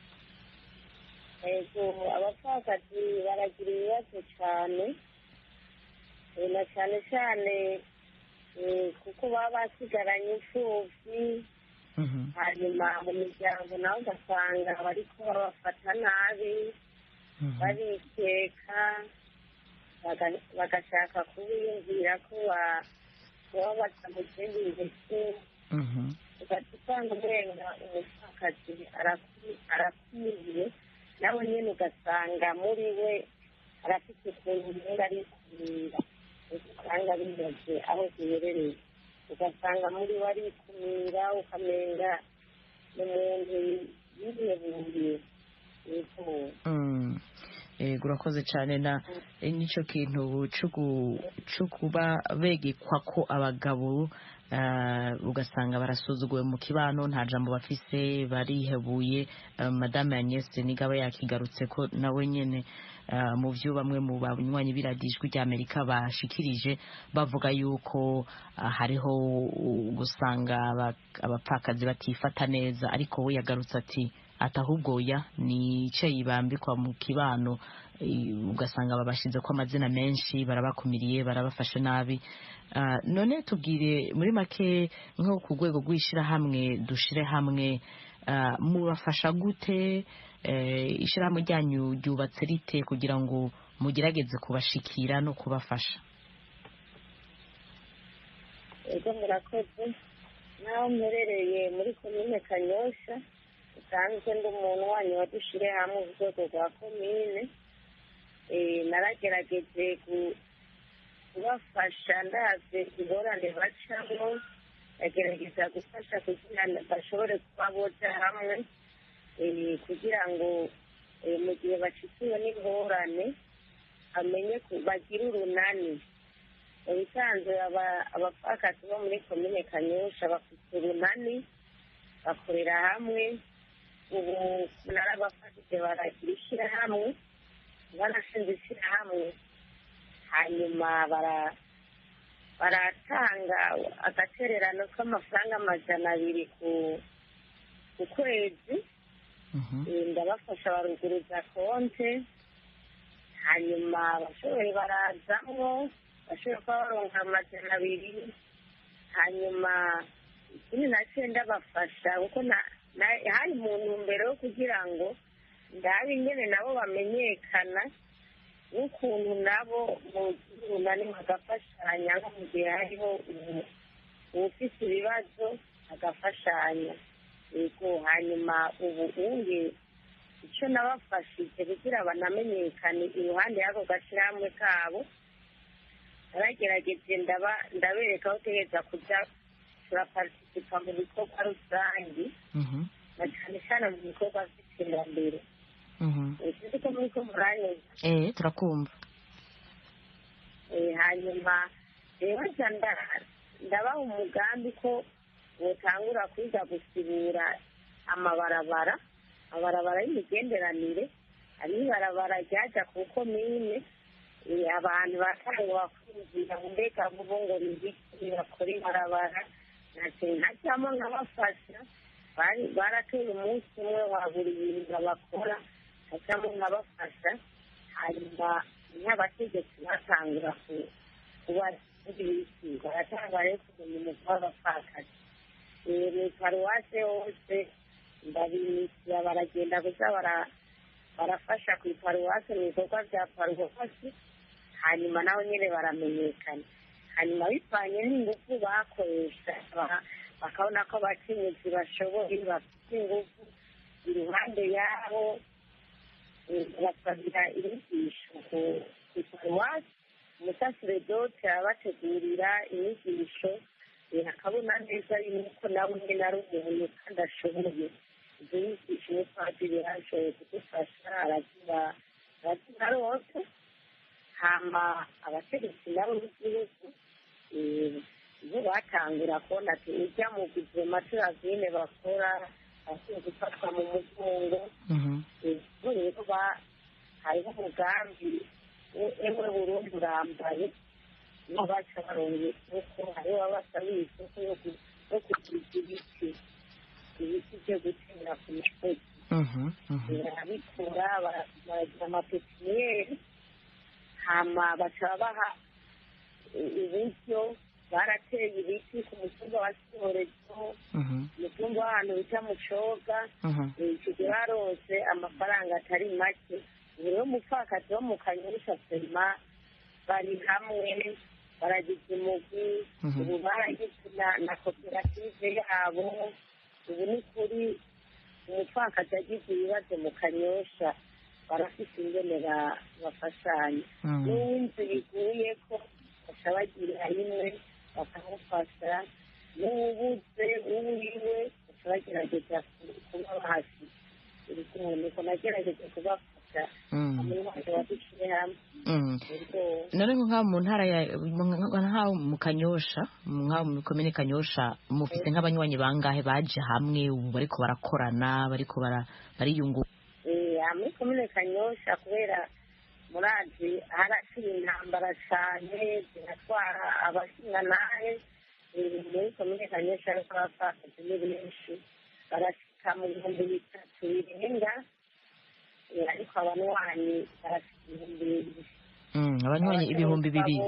yego abapfakazi baragira ibibazo cyane Eh, na cyane cyane eh, kuko baba basigaranye imfubyi Mhm. hanyuma mu miryango nawe ugasanga bariko babafata nabi Mhm. barikeka baga- bagashaka kubiyumvira ko ba- baba batamutega imbese Mhm. ugahita usanga urenga umupfakazi araku- arakumiriye nawe nyine ugasanga muri we arafite ukuntu umenga ari kumira usanga bimaze aho ziherereye ugasanga muri we arikumira ukamenga ni umuntu yihebuye yego Mm. Yego urakoze cyane na eh, nicyo kintu cyo gu- cyo kuba begekwa ko abagabo ah, ugasanga barasuzuguwe mu kibano nta jambo bafise barihebuye Ah, madame Agnès nigaba yakigarutse ko nawe nyene ah, mu byo bamwe mu banywanyi biradijwi rya Amerika bashikirije bavuga yuko ah, hariho gusanga aba- abapfakazi batifata neza ariko we yagarutse ati ati ahubwo oya ni icyayi bambikwa mu kibano eh, ugasanga babashyize ko amazina menshi barabakumiriye barabafashe nabi Ah, none tubwire muri make nko ku rwego rw'ishyirahamwe dushire hamwe ah, mubafasha gute Eh, ishyirahamwe ryanyu ryubatse rite kugira ngo mugerageze kubashikira no kubafasha ego murakoze naho mperereye muri komine kanyosha usanzwe ndi umuntu wanyu wadushire hamwe mu rwego rwa komine Eh, naragerageje gu- kubafasha ndaze ingorane bacamo ndagerageza gufasha kugira ngo bashobore kuba boja hamwe eh, kugira ngo eh, mu gihe bashikiwe n'ingorane amenye ku- bagire urunani mu bisanzwe aba- abapfakazi bo muri komine kanyosha bafite urunani bakorera hamwe ubu narabafashije baragira ishyirahamwe barashinze ishyirahamwe hanyuma bara- baratanga agatererano k'amafaranga amajana abiri ku ku kwezi Eh, ndabafasha baruguruza konte hanyuma abashoboye barazamwo bashoboye kuba baronka amajana abiri hanyuma ikindi nacyo ndabafasha kuko na- na- hari mu ntumbero yo kugira ngo ndabe ingene nabo bamenyekana n'ukuntu nabo mu runani bagafashanya nko mu gihe hariho ubu- uwufise ibibazo agafashanya yego hanyuma ubu uye icyo nabafashije kugira banamenyekane iruhande y'ako gashyirahamwe kabo naragerageje ndabereka aho utegereza kujya turaparitisipa mu bikorwa rusange na cyane cyane mu bikorwa by'iterambere uzi ko muri ko muranyuze eh turakumva hanyuma rero ndabaha umugambi ko butangura kwiga gusibura amabarabara amabarabara y'imigenderanire hari ibarabara ryajya ku komine abantu batangwa kwinjira mu mbega vuba ngo nibiki bakora ibarabara ntajyamo nkabafasha baratuye umunsi umwe wa buri bintu bakora hajyamo nkabafasha hanyuma nk'abategetsi batangura kuba ibiki baratanga rero kumenya umutwe w'abapfakazi mu paruwase hose ndabimisira baragenda gusa barafasha ku iparuwase mu bikorwa bya paruwasi hanyuma naho nyine baramenyekana hanyuma bivanye n'ingufu bakoresha bakabona ko abakenyezi bashoboye bafite ingufu iruhande yabo basabira inyigisho ku iparuwasi umusaseredote arabategurira inyigisho akabona neza yuko nawe nyine ari umuntu kandi ashoboye ibyo yigisha umupadiri yarashoboye kudufasha aragira aragira rwose hama abategetsi nabo b'igihugu bo batangura kubona ati ujya mu guverinoma turazine bakora bakwiye gufatwa mu mugongo rero hariho umugambi emwe burundi urambaye niho baca barongera isoko hariho abasabiye isoko yo kugira ibiti ibiti byo gutera ku misozi barabikura baragira amapepiniyeri hama baca baha uburyo barateye ibiti ku mutumba wa sihorezo umutumba w'ahantu bita mucoga icyo gihe barose amafaranga atari make buri umupfakazi wo mu kanyusha sema bari hamwe baragize umugwi ubu baragize na koperative yabo ubu ni kuri umupfakazi agize ibibazo mu kanyosha barafite ingene bafashanya n'uw'inzu biguye ko baca bagira rimwe bakamufasha n'uwubuze uwiwe baca bagerageza kuba bahasi nuko nagerageza kubafasha hamwe wadushyire hamwe none nk'aho mu ntara ya nk'aho mu kanyosha nk'aho mu komine kanyosha mufite nk'abanywanyi bangahe baje hamwe ubu bariko barakorana bariko bariyungura muri komine kanyosha kubera murazi harashyira intambara cyane ziratwara abashingantahe muri komine kanyosha ariko abapfakazi ni benshi barashyika mu bihumbi bitatu birenga ariko abanywanyi barashyika ibihumbi bibiri abanywanyi ibihumbi bibiri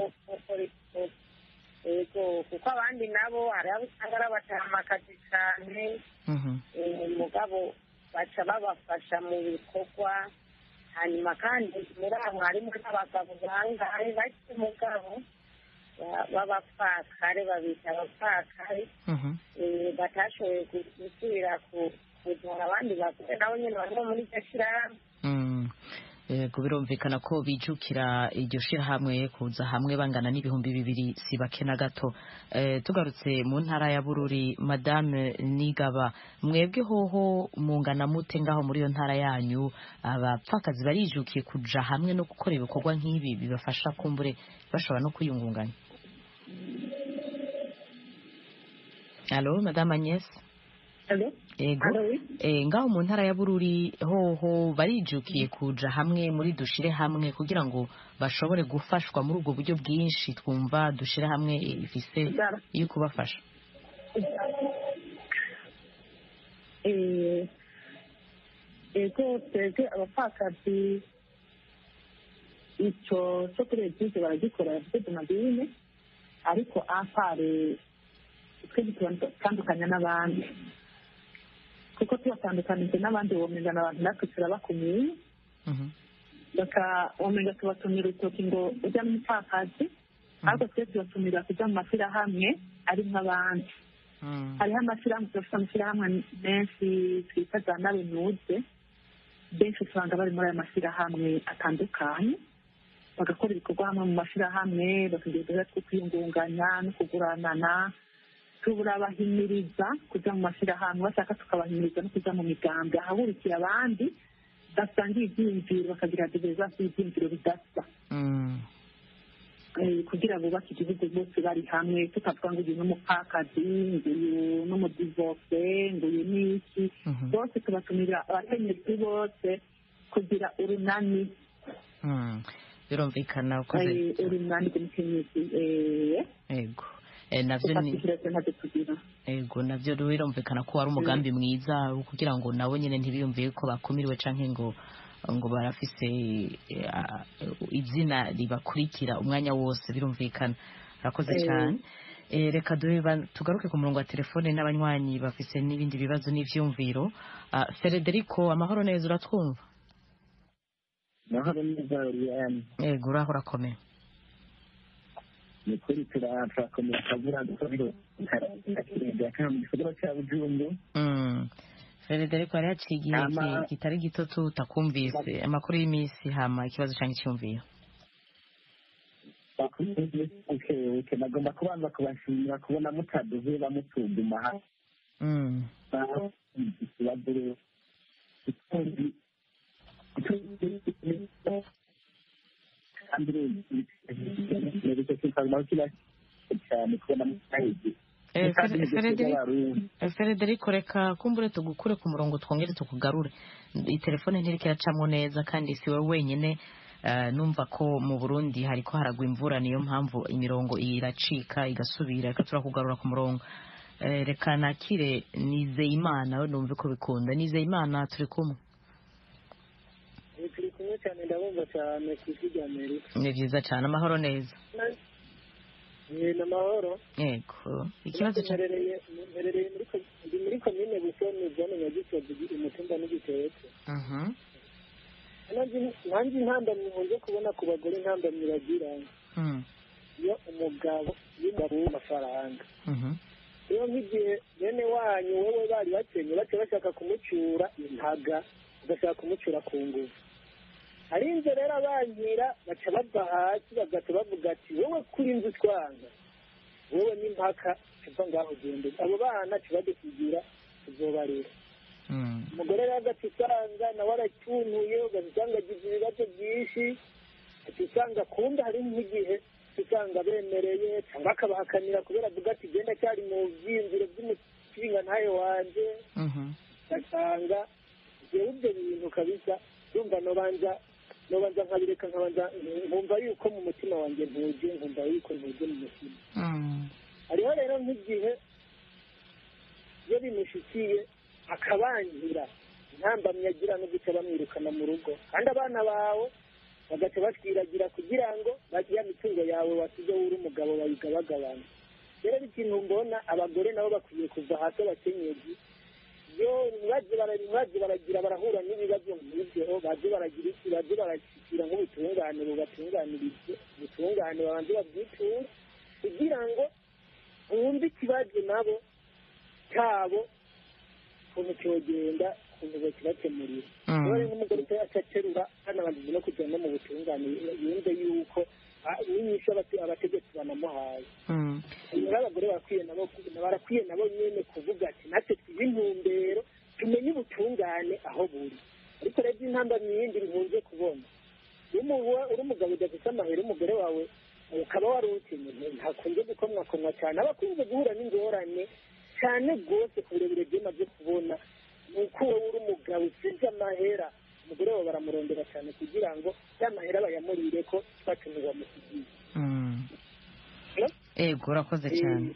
yego kuko abandi nabo hari abo usanga ari abatamakazi cyane mugabo baca babafasha mu bikorwa hanyuma kandi muri abo harimo n'abagabo bangahe bake mugabo b'abapfakare babita abapfakare batashoboye gusubira kuzura abandi bagore nabo nyine barimo muri iryo shyirahamwe yego birumvikana ko bijukira iryo shyirahamwe kuza hamwe bangana n'ibihumbi bibiri si bake na gato tugarutse mu ntara ya bururi madame nigaba mwebwe hoho mungana mute ngaho muri iyo ntara yanyu abapfakazi barijukiye kuja hamwe no gukora ibikorwa nk'ibi bibafasha kumbure bashobora no kwiyungunganya alo madame agnes ego ngaho mu ntara ya bururi hoho barijukiye kuja hamwe muri dushire hamwe kugira ngo bashobore gufashwa muri ubwo buryo bwinshi twumva dushire hamwe ifise yo kubafasha ego twebwe abapfakazi icyo cyo kuri egize baragikora bafite donadine ariko apare twe gitandukanya n'abandi kuko tubatandukanije n'abandi womenya abantu natwe turabakumiye womenga tubatumira urutoki ngo ujya n'umupfakazi ariko twe tubatumira kujya mu mashyirahamwe ari nk'abandi hariho amashyirahamwe turafite amashyirahamwe menshi twita za nawe nuze benshi usanga bari muri aya mashyirahamwe atandukanye bagakora ibikorwa hamwe mu mashyirahamwe bakagira uduhe two kwiyungunganya no kuguranana turabahimiriza kujya mu mashyirahamwe bashaka tukabahimiriza no kujya mu migambi ahahurikiye abandi basangiye ibyiyumviro bakagira diverizasi y'ibyiyumviro bidasa Eh, kugira bubake igihugu bose bari hamwe tutavuga ngo uyu ni umupfakazi ngo uyu ni umudivoke ngo uyu ni iki bose tubatumira abakenyezi bose kugira urunani Mm. birumvikana ukoze eh, urunani rw'umukenyezi eh, ego Eh, navyo ni tufatishirize ntacyo tugira ego navyo birumvikana ko wari umugambi mwiza wo kugira ngo nabo nyene ntibiyumviye ko bakumiriwe canke ngo ngo barafise eh, ah, izina ribakurikira umwanya wose birumvikana urakoze Eh. cyane Eh, reka duhe ba- tugaruke ku murongo wa telefone n'abanywanyi bafise n'ibindi bibazo n'ivyumviro Ah, Federico amahoro neza uratwumva mahoro neza Oriane ego uraho urakomeye ni kuri turakomeye akavura dukorero kakirenge kana mu gisagara cya Bujumbu Mm. Federico yari yaciye igihe Ama- ki- kitari gito tutakumvise amakuru y'iminsi hama ikibazo canke icyumviro uke nagomba kubanza kubashimira kubona mutaduze bamutuduma hasi Mm. ikibazo ikindi kandi rero kikaguma kiba cyane kubona mutahizi Eh, Fere- Frederico- eh, Federico reka kumbure tugukure ku murongo twongere tukugarure iyi telefone ntiriko iracamwo neza kandi si wowe wenyine eh, numva ko mu burundi hariko haragwa imvura niyo mpamvu imirongo iracika igasubira reka turakugarura ku murongo Eh, reka nakire nizeyimana we numve ko bikunda nizeyimana turi kumwe turi kumwe cyane ndabumva cyane ku isi rya amerika ni vyiza cane amahoro neza ni amahoro yego ikibazo ca mperereye mperereye muri ko- ndi muri komine busoni zone nyagisozi umutumba n'igitetse Mhm. nanjye intambamyi nkunze kubona ku bagore intambamyi bagira Mm. iyo umugabo y'umugabo w'amafaranga Mhm. rero nk'igihe bene wanyu wowe bari bakenye baca bashaka kumucyura intaga bagashaka kumucyura ku ngufu arinze rero abankira baca bava hasi bagaca bavuga ati wowe kuri inzu twanga wowe n'impaka tuva ngaho gende abo bana tubadusigira tuzobarera Mm. umugore rero agaca usanga nawe aratuntuye ugaca usanga agize ibibazo byinshi ugaca usanga kumbe hari nk'igihe usanga bemereye cyangwa akabahakanira kubera avuga ati genda cyari mu byiyumviro by'umukinga ntayo wanje Mhm. ugasanga jewe ibyo bintu kabisa yumva nobanza nobanza nkabireka nkabanza nkumva yuko mu mutima wanjye ntuje nkumva yuko ntuje mu mutima Mm. hariho rero nk'igihe iyo bimushikiye akabangira intambamyi agira no guca bamwirukana mu rugo kandi abana bawe bagaca batwiragira kugira ngo ya mitungo yawe wasize uri umugabo bayigabagabana rero ikintu mbona abagore nabo bakwiye kuva hasi abakenyezi iyo baje bara- baje baragira barahura n'ibibazo nk'ibyo baje baragira iki baje barashyikira nk'ubutungane bubatunganirize ubutungane babanze babwiture kugira ngo wumve ikibazo nabo cyabo ukuntu cyogenda ukuntu bakibakemurira Mm. rero nk'umugore utayacaterura hanabanjije no kujya no mu butungane yumve yuko ah, n'inyishu abate- abategetsi banamuhaye Mm. rero abagore barakwiye nabo barakwiye nabo nyene kuvuga ati natwe twibe intumbero tumenye ubutungane aho buri ariko rero intambamyi yindi nkunze kubona iyo umu- uri umugabo udafite amahera umugore wawe ukaba wari ukenye ntakunze gukomwakomwa cyane aba akunze guhura n'ingorane cyane rwose ku birebire byemaze kubona ni uko wowe uri umugabo usize amahera umugore wawe baramurondera cyane kugira ngo ya mahera bayamurire ko twatumye bamusigiye Mm. Eh? ego urakoze cyane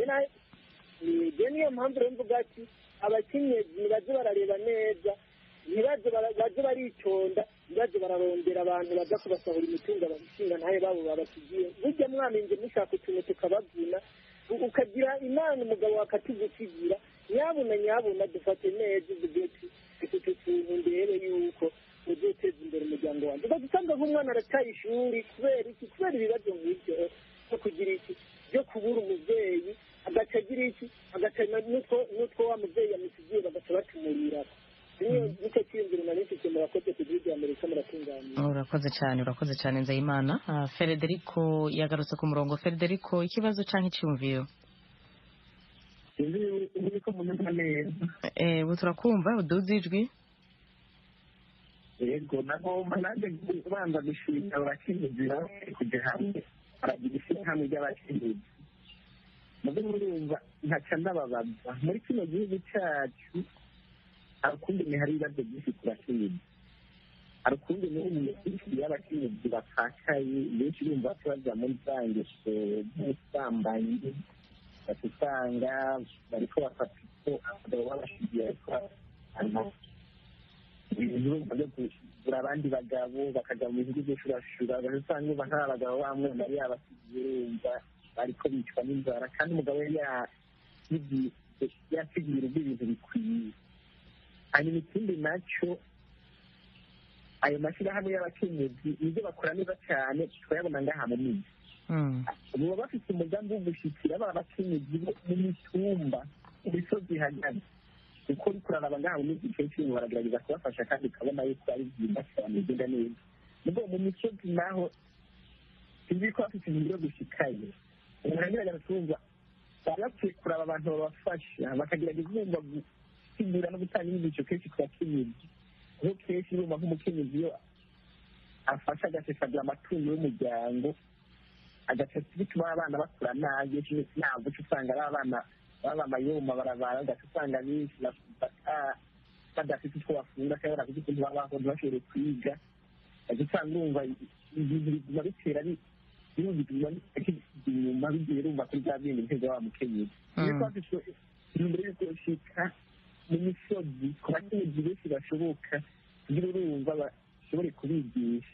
ibyo niyo mpamvu rero mvuga ati abakenyezi baze barareba neza ntibaze bara- baze baritonda ntibaze bararondera abantu baza kubasahura imitungo abashinga ntayo babo babasigiye burya mwamenje mushaka utuntu tukabavuna u- ukagira imana umugabo wakatugusigira nyabuna nyabuna dufate neza uvuge ati dufite utuntu ndebe yuko uzoteza imbere umuryango wanjye ugaca usanga nk'umwana arataye ishuri kubera iki kubera ibibazo nk'ibyo no kugira iki byo kubura umubyeyi agaca agira iki agaca na- n'utwo n'utwo wa mubyeyi yamusigiye bagaca batumurira niyo nicyo cyiyumviro nari mfite murakoze ku gihugu amerika muratunganya urakoze cyane urakoze cyane nzayimana Ah, frederico yagarutse ku murongo frederico ikibazo cyangwa icyumviro sinzi uri ko munyumva neza Eh, ubu turakumva uduze ijwi yego nagomba nanjye kubanza gushimira abakenyezi bamwe kujya hamwe baragira ishyirahamwe ry'abakenyezi muze murumva ntaca ndababaza muri kino gihugu cyacu hari ukundi hari ibibazo byinshi ku bakenyezi hari ukundi n'ubu myinshi y'abakenyezi bapfakaye benshi bumva ko bajya muri za ngeso z'ubusambanyi bati usanga bariko bafata uko abagabo babashigiye ariko ibintu byo kugura abandi bagabo bakajya mu bihugu by'ushurashura usanga uba nta bagabo bamwe bari yabasigiye urumva bariko bicwa n'inzara kandi umugabo yari yasigiye urugo ibintu bikwiye hanyuma ikindi nacyo ayo mashyirahamwe y'abakenyezi ibyo bakora neza cyane turayabona ngaha mu miji baba bafite umugambi wo gushyikira ba bakenyezi bo mu mitumba mu misozi ihagaze kuko uri kuraraba ngaha mu miji kenshi baragerageza kubafasha kandi ukabona yuko ari byiza cyane bigenda neza nubwo mu misozi naho sinzi ko bafite ibintu byo gushikaye umuntu agerageza kumva baba bakwiye kuraba abantu babafasha bakagerageza bumva gusigura no gutanga inyigisho kenshi ku bakenyezi kuko kenshi bumva nk'umukenyezi iyo afasha agasesagura amatungo y'umuryango agaca bituma abana bakura nabi ntabwo uca usanga ari abana baba amayoma barabara ugaca usanga benshi badafite utwo bafunga cyangwa badafite ukuntu babaho ntibashobore kwiga ugaca usanga urumva ibintu bituma bitera birumva inyuma bigiye rumva kuri bya bindi biteza wa mukenyezi niyo twafite imbere y'uko ushika mu misozi ku bakenyezi benshi bashoboka kugira urumva bashobore kubigisha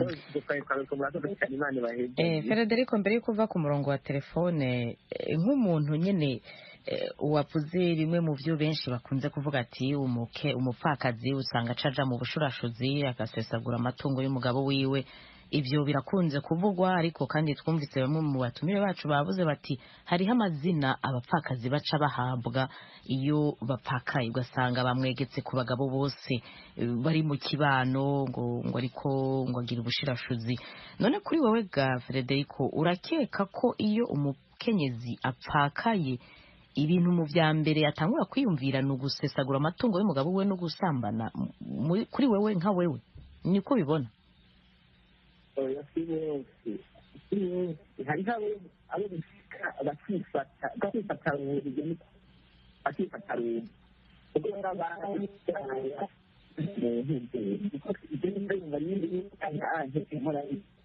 frederico mbere yuko uva ku murongo wa telefone nk'umuntu nyine wavuze rimwe mu byo benshi bakunze kuvuga ati umupfakazi usanga acaja mu bushurashuzi agasesagura amatungo y'umugabo wiwe ibyo birakunze kuvugwa ariko kandi twumvise bamwe mu batumire bacu bavuze bati hariho amazina abapfakazi baca bahabwa iyo bapfakaye ugasanga bamwegetse ku bagabo bose bari mu kibano ngo ngo ariko ngo agire ubushirashuzi none kuri wowe ga frederico urakeka ko iyo umukenyezi apfakaye ibintu mu bya mbere atangura kwiyumvira ni ugusesagura amatungo y'umugabo we no gusambana kuri wewe nka wewe niko ubibona oya si bose si bose hariho abo bishika bakifata bakifata ruhurije bakifata ruhurije ubwo barabaye mu ntibyo ibyo nimba yumva nyine anje inkora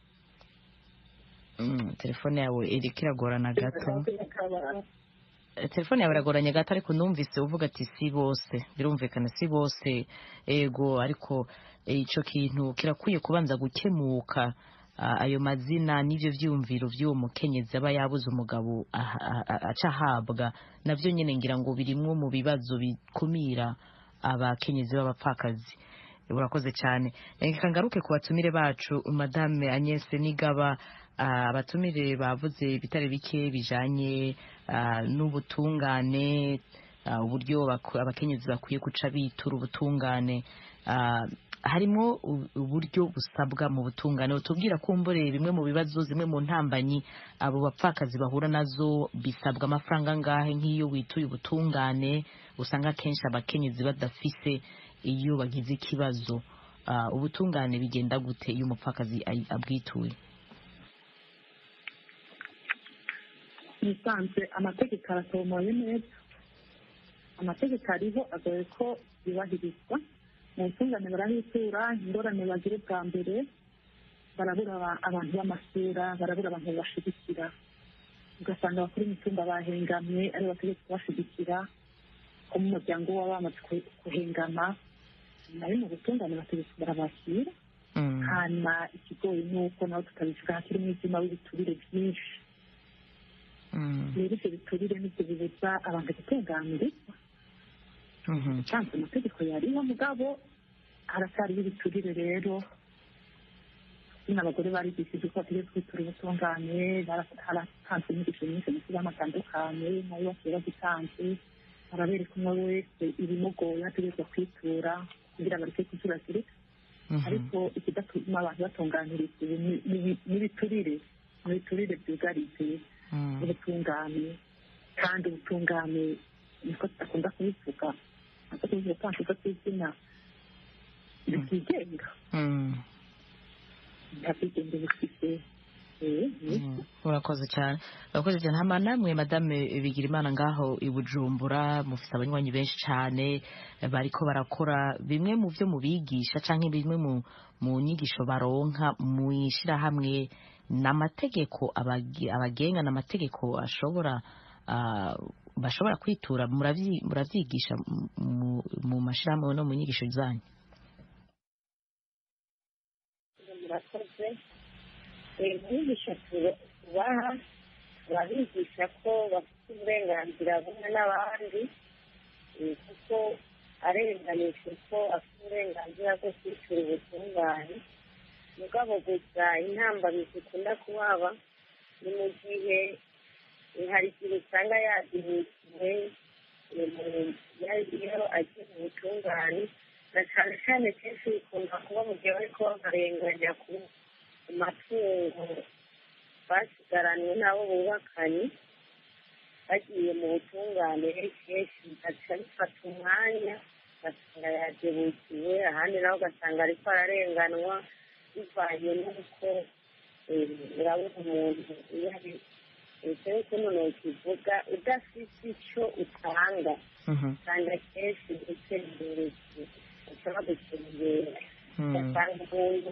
telefone yawe iriko iragorana gato telefone yawe iragoranye gato ariko numvise uvuga ati si bose birumvikana si bose ego ariko icyo kintu kirakwiye kubanza gukemuka ayo mazina n'ibyo byiyumviro by'uwo mukenyezi aba yabuze umugabo aca ahabwa nabyo nyine ngira ngo birimwo mu bibazo bikumira abakenyezi b'abapfakazi urakoze cyane reka ngaruke ku batumire bacu madame Agnès nigaba abatumire bavuze ibitare bike bijanye n'ubutungane uburyo abakenyezi bakwiye guca bitura ubutungane harimo uburyo busabwa mu butungane tubwira kumbure bimwe mu bibazo zimwe mu ntambanyi abo bapfakazi bahura nazo bisabwa amafaranga angahe nk'iyo wituye ubutungane usanga akenshi abakenyezi badafise iyo bagize ikibazo ubutungane bigenda gute iyo umupfakazi abwituye nisanzwe amategeko aratomoye neza amategeko ariho agoye ko yubahirizwa mu butungane barahitura ingorane bagira bwa mbere barabura abantu b'amasura barabura abantu babashigikira ugasanga abakuru imitumba bahengamye ari bategetse kubashigikira ko mu muryango waba bamaze kuhengama nayo mu butungane bategetse barabakira hanyuma ikigoyi ni uko nabo tutabivuga hakiri umwijima w'ibiturire byinshi rero ibyo biturire nibyo bibuza abantu gutunganirizwa usanzwe amategeko yariho mugabo haracyariho ibiturire rero nyine abagore barigishije ko bategetse kwitura ubutungane haratanzwe inyigisho nyinshi mu kibazo atandukanye nayo bagiye bagitanze arabereka umwe wese ibimugoye ategerezwa kwitura kugira ngo areke kuzuragirika ariko ikidatuma abantu batunganirizwa ubu n'ibiturire n'ibiturire byugarije ubutungane kandi ubutungane niko tudakunda kubivuga ntabwo tuzi gutangaza ku izina bitigenga nta bwigenge bufite urakoze cyane urakoze cyane hama namwe madame bigira imana ngaho i bujumbura mufite abanywanyi benshi cyane bariko barakora bimwe mu byo mubigisha cyangwa bimwe mu mu nyigisho baronka mu ishyirahamwe ni amategeko abagenga ni amategeko ashobora bashobora kwitura muravyigisha mu mashyirahamwe no mu nyigisho zanyu murakoze inyigisho tubaha turabigisha ko bafite uburenganzira bumwe n'abandi kuko arenganijwe ko afite uburenganzira bwo kwitura ubutungane mugabo gusa intambamyi zikunda kuhaba ni mu gihe hari igihe usanga yadinikiwe iyo agiye mu butungane na cyane cyane kenshi bikunda kuba mu gihe bari kuba barenganya ku matungo basigaranywe n'abo bubakanye bagiye mu butungane kenshi bigaca bifata umwanya ugasanga yadebukiwe ahandi nawe ugasanga ariko ararenganwa bivanye n'uko urabona umuntu iyo ari icyo kuno ntukivuga udafite icyo utanga usanga kenshi gutera imbere ushobora gutera imbere ugasanga umuntu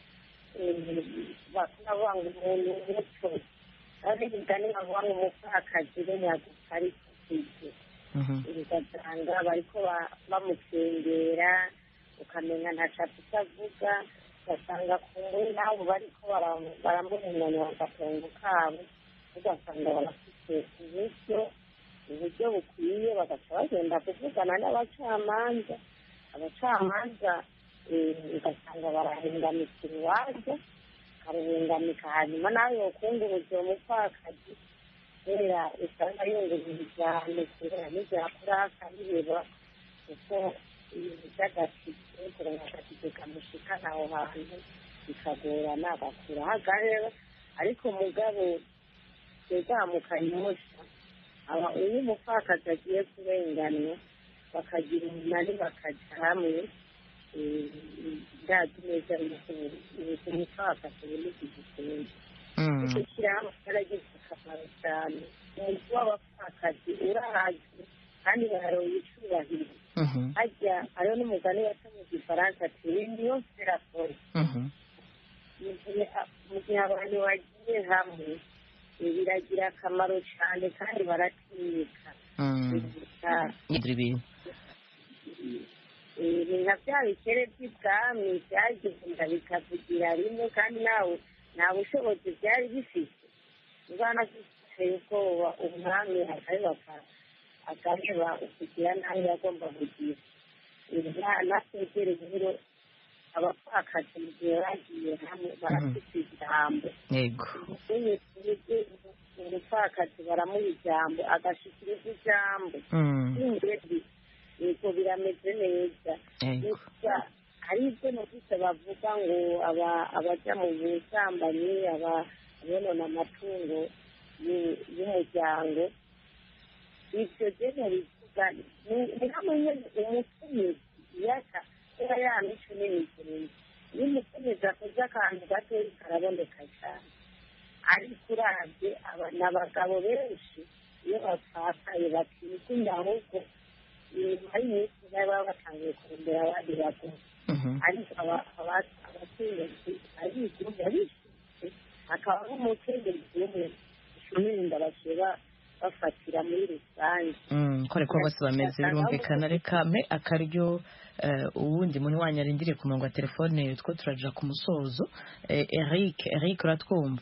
bavuga ngo umuntu muto ari imigani bavuga ngo umupfakazi we ntabwo ari kufite ugasanga bariko bamukengera ukamenya ntacyo afite avuga ugasanga ku nguni nabo bariko baramurenganira agatongo kabo ugasanga barafite uburyo uburyo bukwiye bagaca bagenda kuvugana n'abacamanza abacamanza ugasanga barahengamika urubanza bakaruhengamika hanyuma nawe yokunguruza uwo mupfakazi kubera usanga yungurira cyane kubera n'ibyakora akabireba kuko ibintu by'agatike kurenga agatike kamushikana aho hantu bikagorana agakuraho agareba ariko mugabo twezamukanyosha aba iyo umupfakazi agiye kurenganwa bakagira umunani bakajya hamwe ndazi neza yuko umupfakazi ubu n'igihe icyo shyirahamwe cyaragize akamaro cyane umuntu w'abapfakazi urahazwe kandi bararonka icyubahiro hajya hariho n'umugani waca mu gifaransa ati ibintu yose irakora mu gihe abantu bagiye hamwe biragira akamaro cyane kandi baratinyika ni nka bya bikere by'ibwami byagenda bikavugira rimwe kandi nawe nta bushobozi byari bifite ubwana biteye ubwoba umwami akabibaka akareba ukugira nawe yagomba kugira nategereye rero abapfakazi mu gihe bagiye hamwe barafite ijambo umupfakazi baramuha ijambo agashikiriza ijambo imbere yego birameze neza gusa hari ibyo numvise bavuga ngo abajya mu busambanyi abonona amatungo y'umuryango ibyo rero bivuga ni hamwe umukenyezi yaka kuba yamico n'imigenzo iyo umukenyezi akoze akantu gatoya karaboneka cyane ariko urabye ni abagabo benshi iyo bapfakaye bakikunda ahubwo inyuma y'iminsi baba batangiye kurembera abandi bagore ariko abakenyezi arigumya bishyize hakaba n'umukenyezi umwe ishuminda bashyira bafatira muri rusange kore ko bose bameze birumvikana reka mpe akaryo uwundi muntu wanyu arindiriye ku murongo wa telefone two turaja ku musozo eric eric uratwumva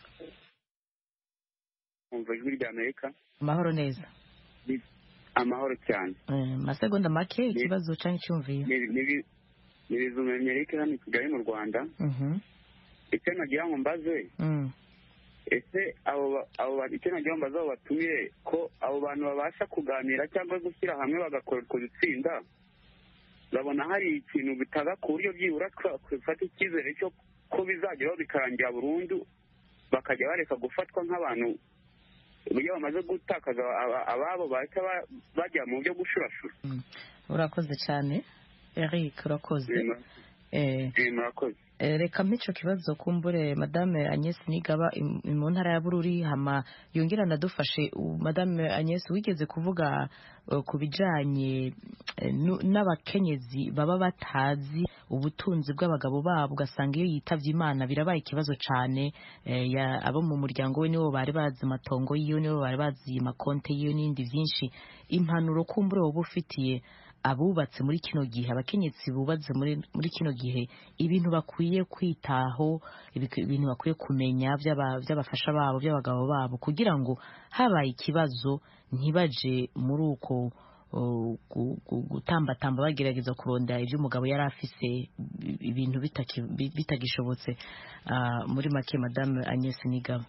umva ijwi rya amerika amahoro neza amahoro cyane masegonda make ikibazo cyangwa icyumviye ni bizumenya eric hano i kigali mu rwanda icyo nagira ngo mbaze ese abo icyo nagira ngo bazaho batumire ko abo bantu babasha kuganira cyangwa gushyira hamwe bagakora utwo dutsinda babona hari ikintu bitaga ku buryo byibura twafata icyizere cyo ko bizageraho bikarangira burundu bakajya bareka gufatwa nk'abantu iyo bamaze gutakaza ababo bahita bajya mu byo gushurashura urakoze cyane eric urakoze murakoze reka mpicyo kibazo kumbure madame Agnes nigaba mu ntara ya bururi hama yongera anadufashe madame Agnes wigeze kuvuga ku bijyanye n'abakenyezi baba batazi ubutunzi bw'abagabo babo ugasanga iyo yitabye imana birabaye ikibazo cyane abo mu muryango we nibo bari bazi amatongo yiwe nibo bari bazi amakonte yiwe n'ibindi byinshi impanuro kumbure wowe ufitiye abubatse muri kino gihe abakenyetsi bubatse muri kino gihe ibintu bakwiye kwitaho ibintu bakwiye kumenya by'abafasha babo by'abagabo babo kugira ngo habaye ikibazo ntibaje muri uko gutambatamba bagerageza kurondera ibyo umugabo yari afise ibintu bitagishobotse muri make madame Agnes Nigaba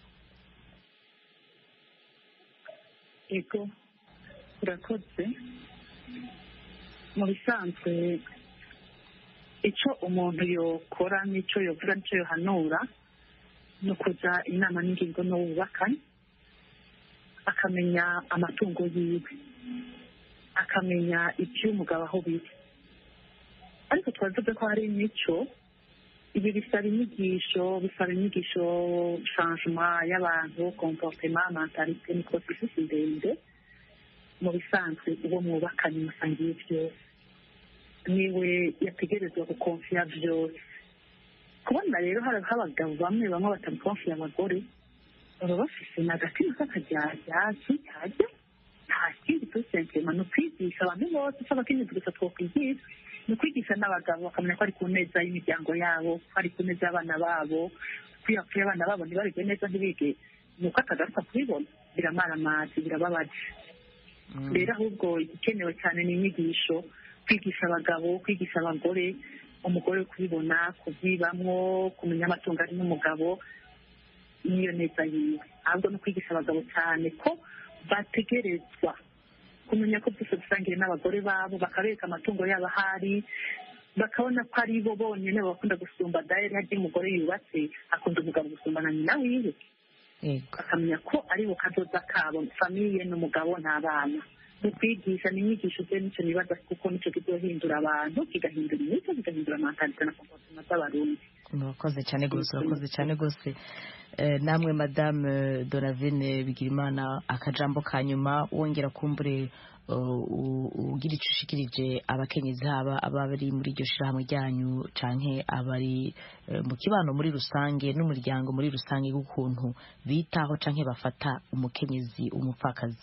ego urakoze mu bisanzwe icyo umuntu yokora n'icyo yovuga n'icyo yohanura ni ukuza inama n'ingingo n'uwubakanye akamenya amatungo yiwe akamenya iby'umugabo aho biri ariko twavuze ko hari imico ibi bisaba inyigisho bisaba inyigisho shanjuma y'abantu komportema mentalite ni porosesisi ndende mu bisanzwe uwo mwubakanye musangiye byose niwe yategerezwa gukonfiya byose kubona rero hari abagabo bamwe bamwe batabikonfiya abagore baba bafise n'agatima k'akajyajyazi kajya nta kindi dusentema ni ukwigisha abantu bose si abakenyezi gusa twokwigisha ni ukwigisha n'abagabo bakamenya ko ari ku neza y'imiryango yabo ko ari ku neza y'abana babo kwiyapfuye abana babo ntibarige neza ntibige ni uko atagaruka kubibona biramaramazi birababaje rero ahubwo igikenewe cyane ni inyigisho kwigisha abagabo kwigisha abagore umugore kubibona kubyibamwo kumenya amatungo ari n'umugabo n'iyo neza yiwe ahubwo no kwigisha abagabo cyane ko bategerezwa kumenya ko byose dusangiye n'abagore babo bakabereka amatungo yabo ahari bakabona ko ari bo bonyine bakunda gusumba dayari harya umugore yubatse akunda umugabo gusumba na nyina wiwe bakamenya ko ari bo kadoda kabo famiye n'umugabo n'abana mu kwigisha ni inyigisho ze nicyo nibaza kuko nicyo kizohindura abantu kigahindura imico kigahindura amantalite na komportema z'abarundi murakoze cyane rwose urakoze cyane rwose namwe madame donavine bigirimana akajambo ka nyuma wongera kumbure ugira icyo ushikirije abakenyezi haba abari muri iryo shyirahamwe ryanyu canke abari mu kibano muri rusange n'umuryango muri rusange w'ukuntu bitaho canke bafata umukenyezi umupfakazi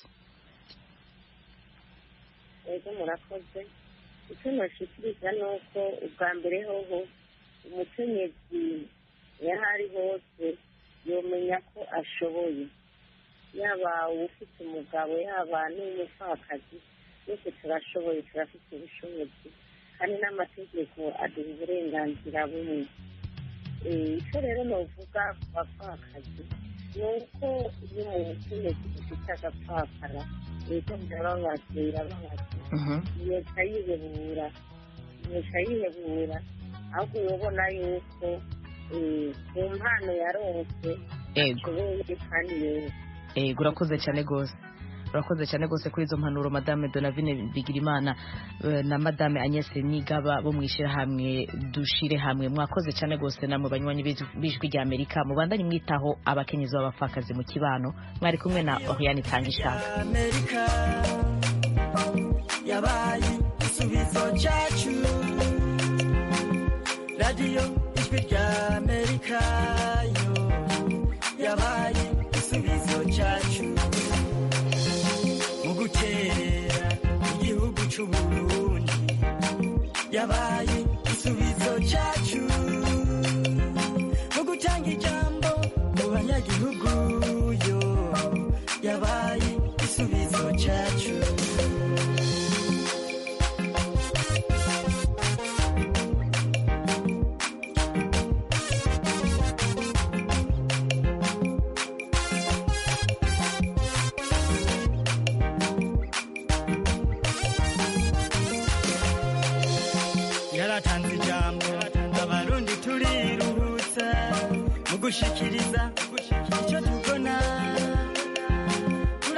ego murakoze icyo nashikiriza ni uko ubwa mbere hoho umukenyezi iyo ari hose yomenya ko ashoboye yaba ufite umugabo yaba n'umupfakazi twese turashoboye turafite ubushobozi kandi n'amategeko aduha uburenganzira bumwe icyo rero navuga ku bapfakazi ni uko iyo umukenyezi ufite agapfakara leta birababaza birababaza leta yihebura leta yihebura ahubwo urabona yuko ku mpano yaronse ashoboye kandi yose ego urakoze cyane rwose urakoze cyane rwose kuri izo mpanuro madame donavine bigirimana na madame Agnes nigaba bo mu ishyirahamwe dushire hamwe mwakoze cyane rwose namwe banywanyi b'ijwi rya amerika mubandanye mwitaho abakenyezi b'abapfakazi mu kibano mwari kumwe na oriane itanga ishaka yabaye igisubizo cyacu radiyo ijwi rya amerika yo yabaye igisubizo cyacu mu gukerera igihugu cy'uburundi yabaye igisubizo cyacu mu gutanga ijambo mu banyagihugu yo yabaye igisubizo cyacu gushikiriza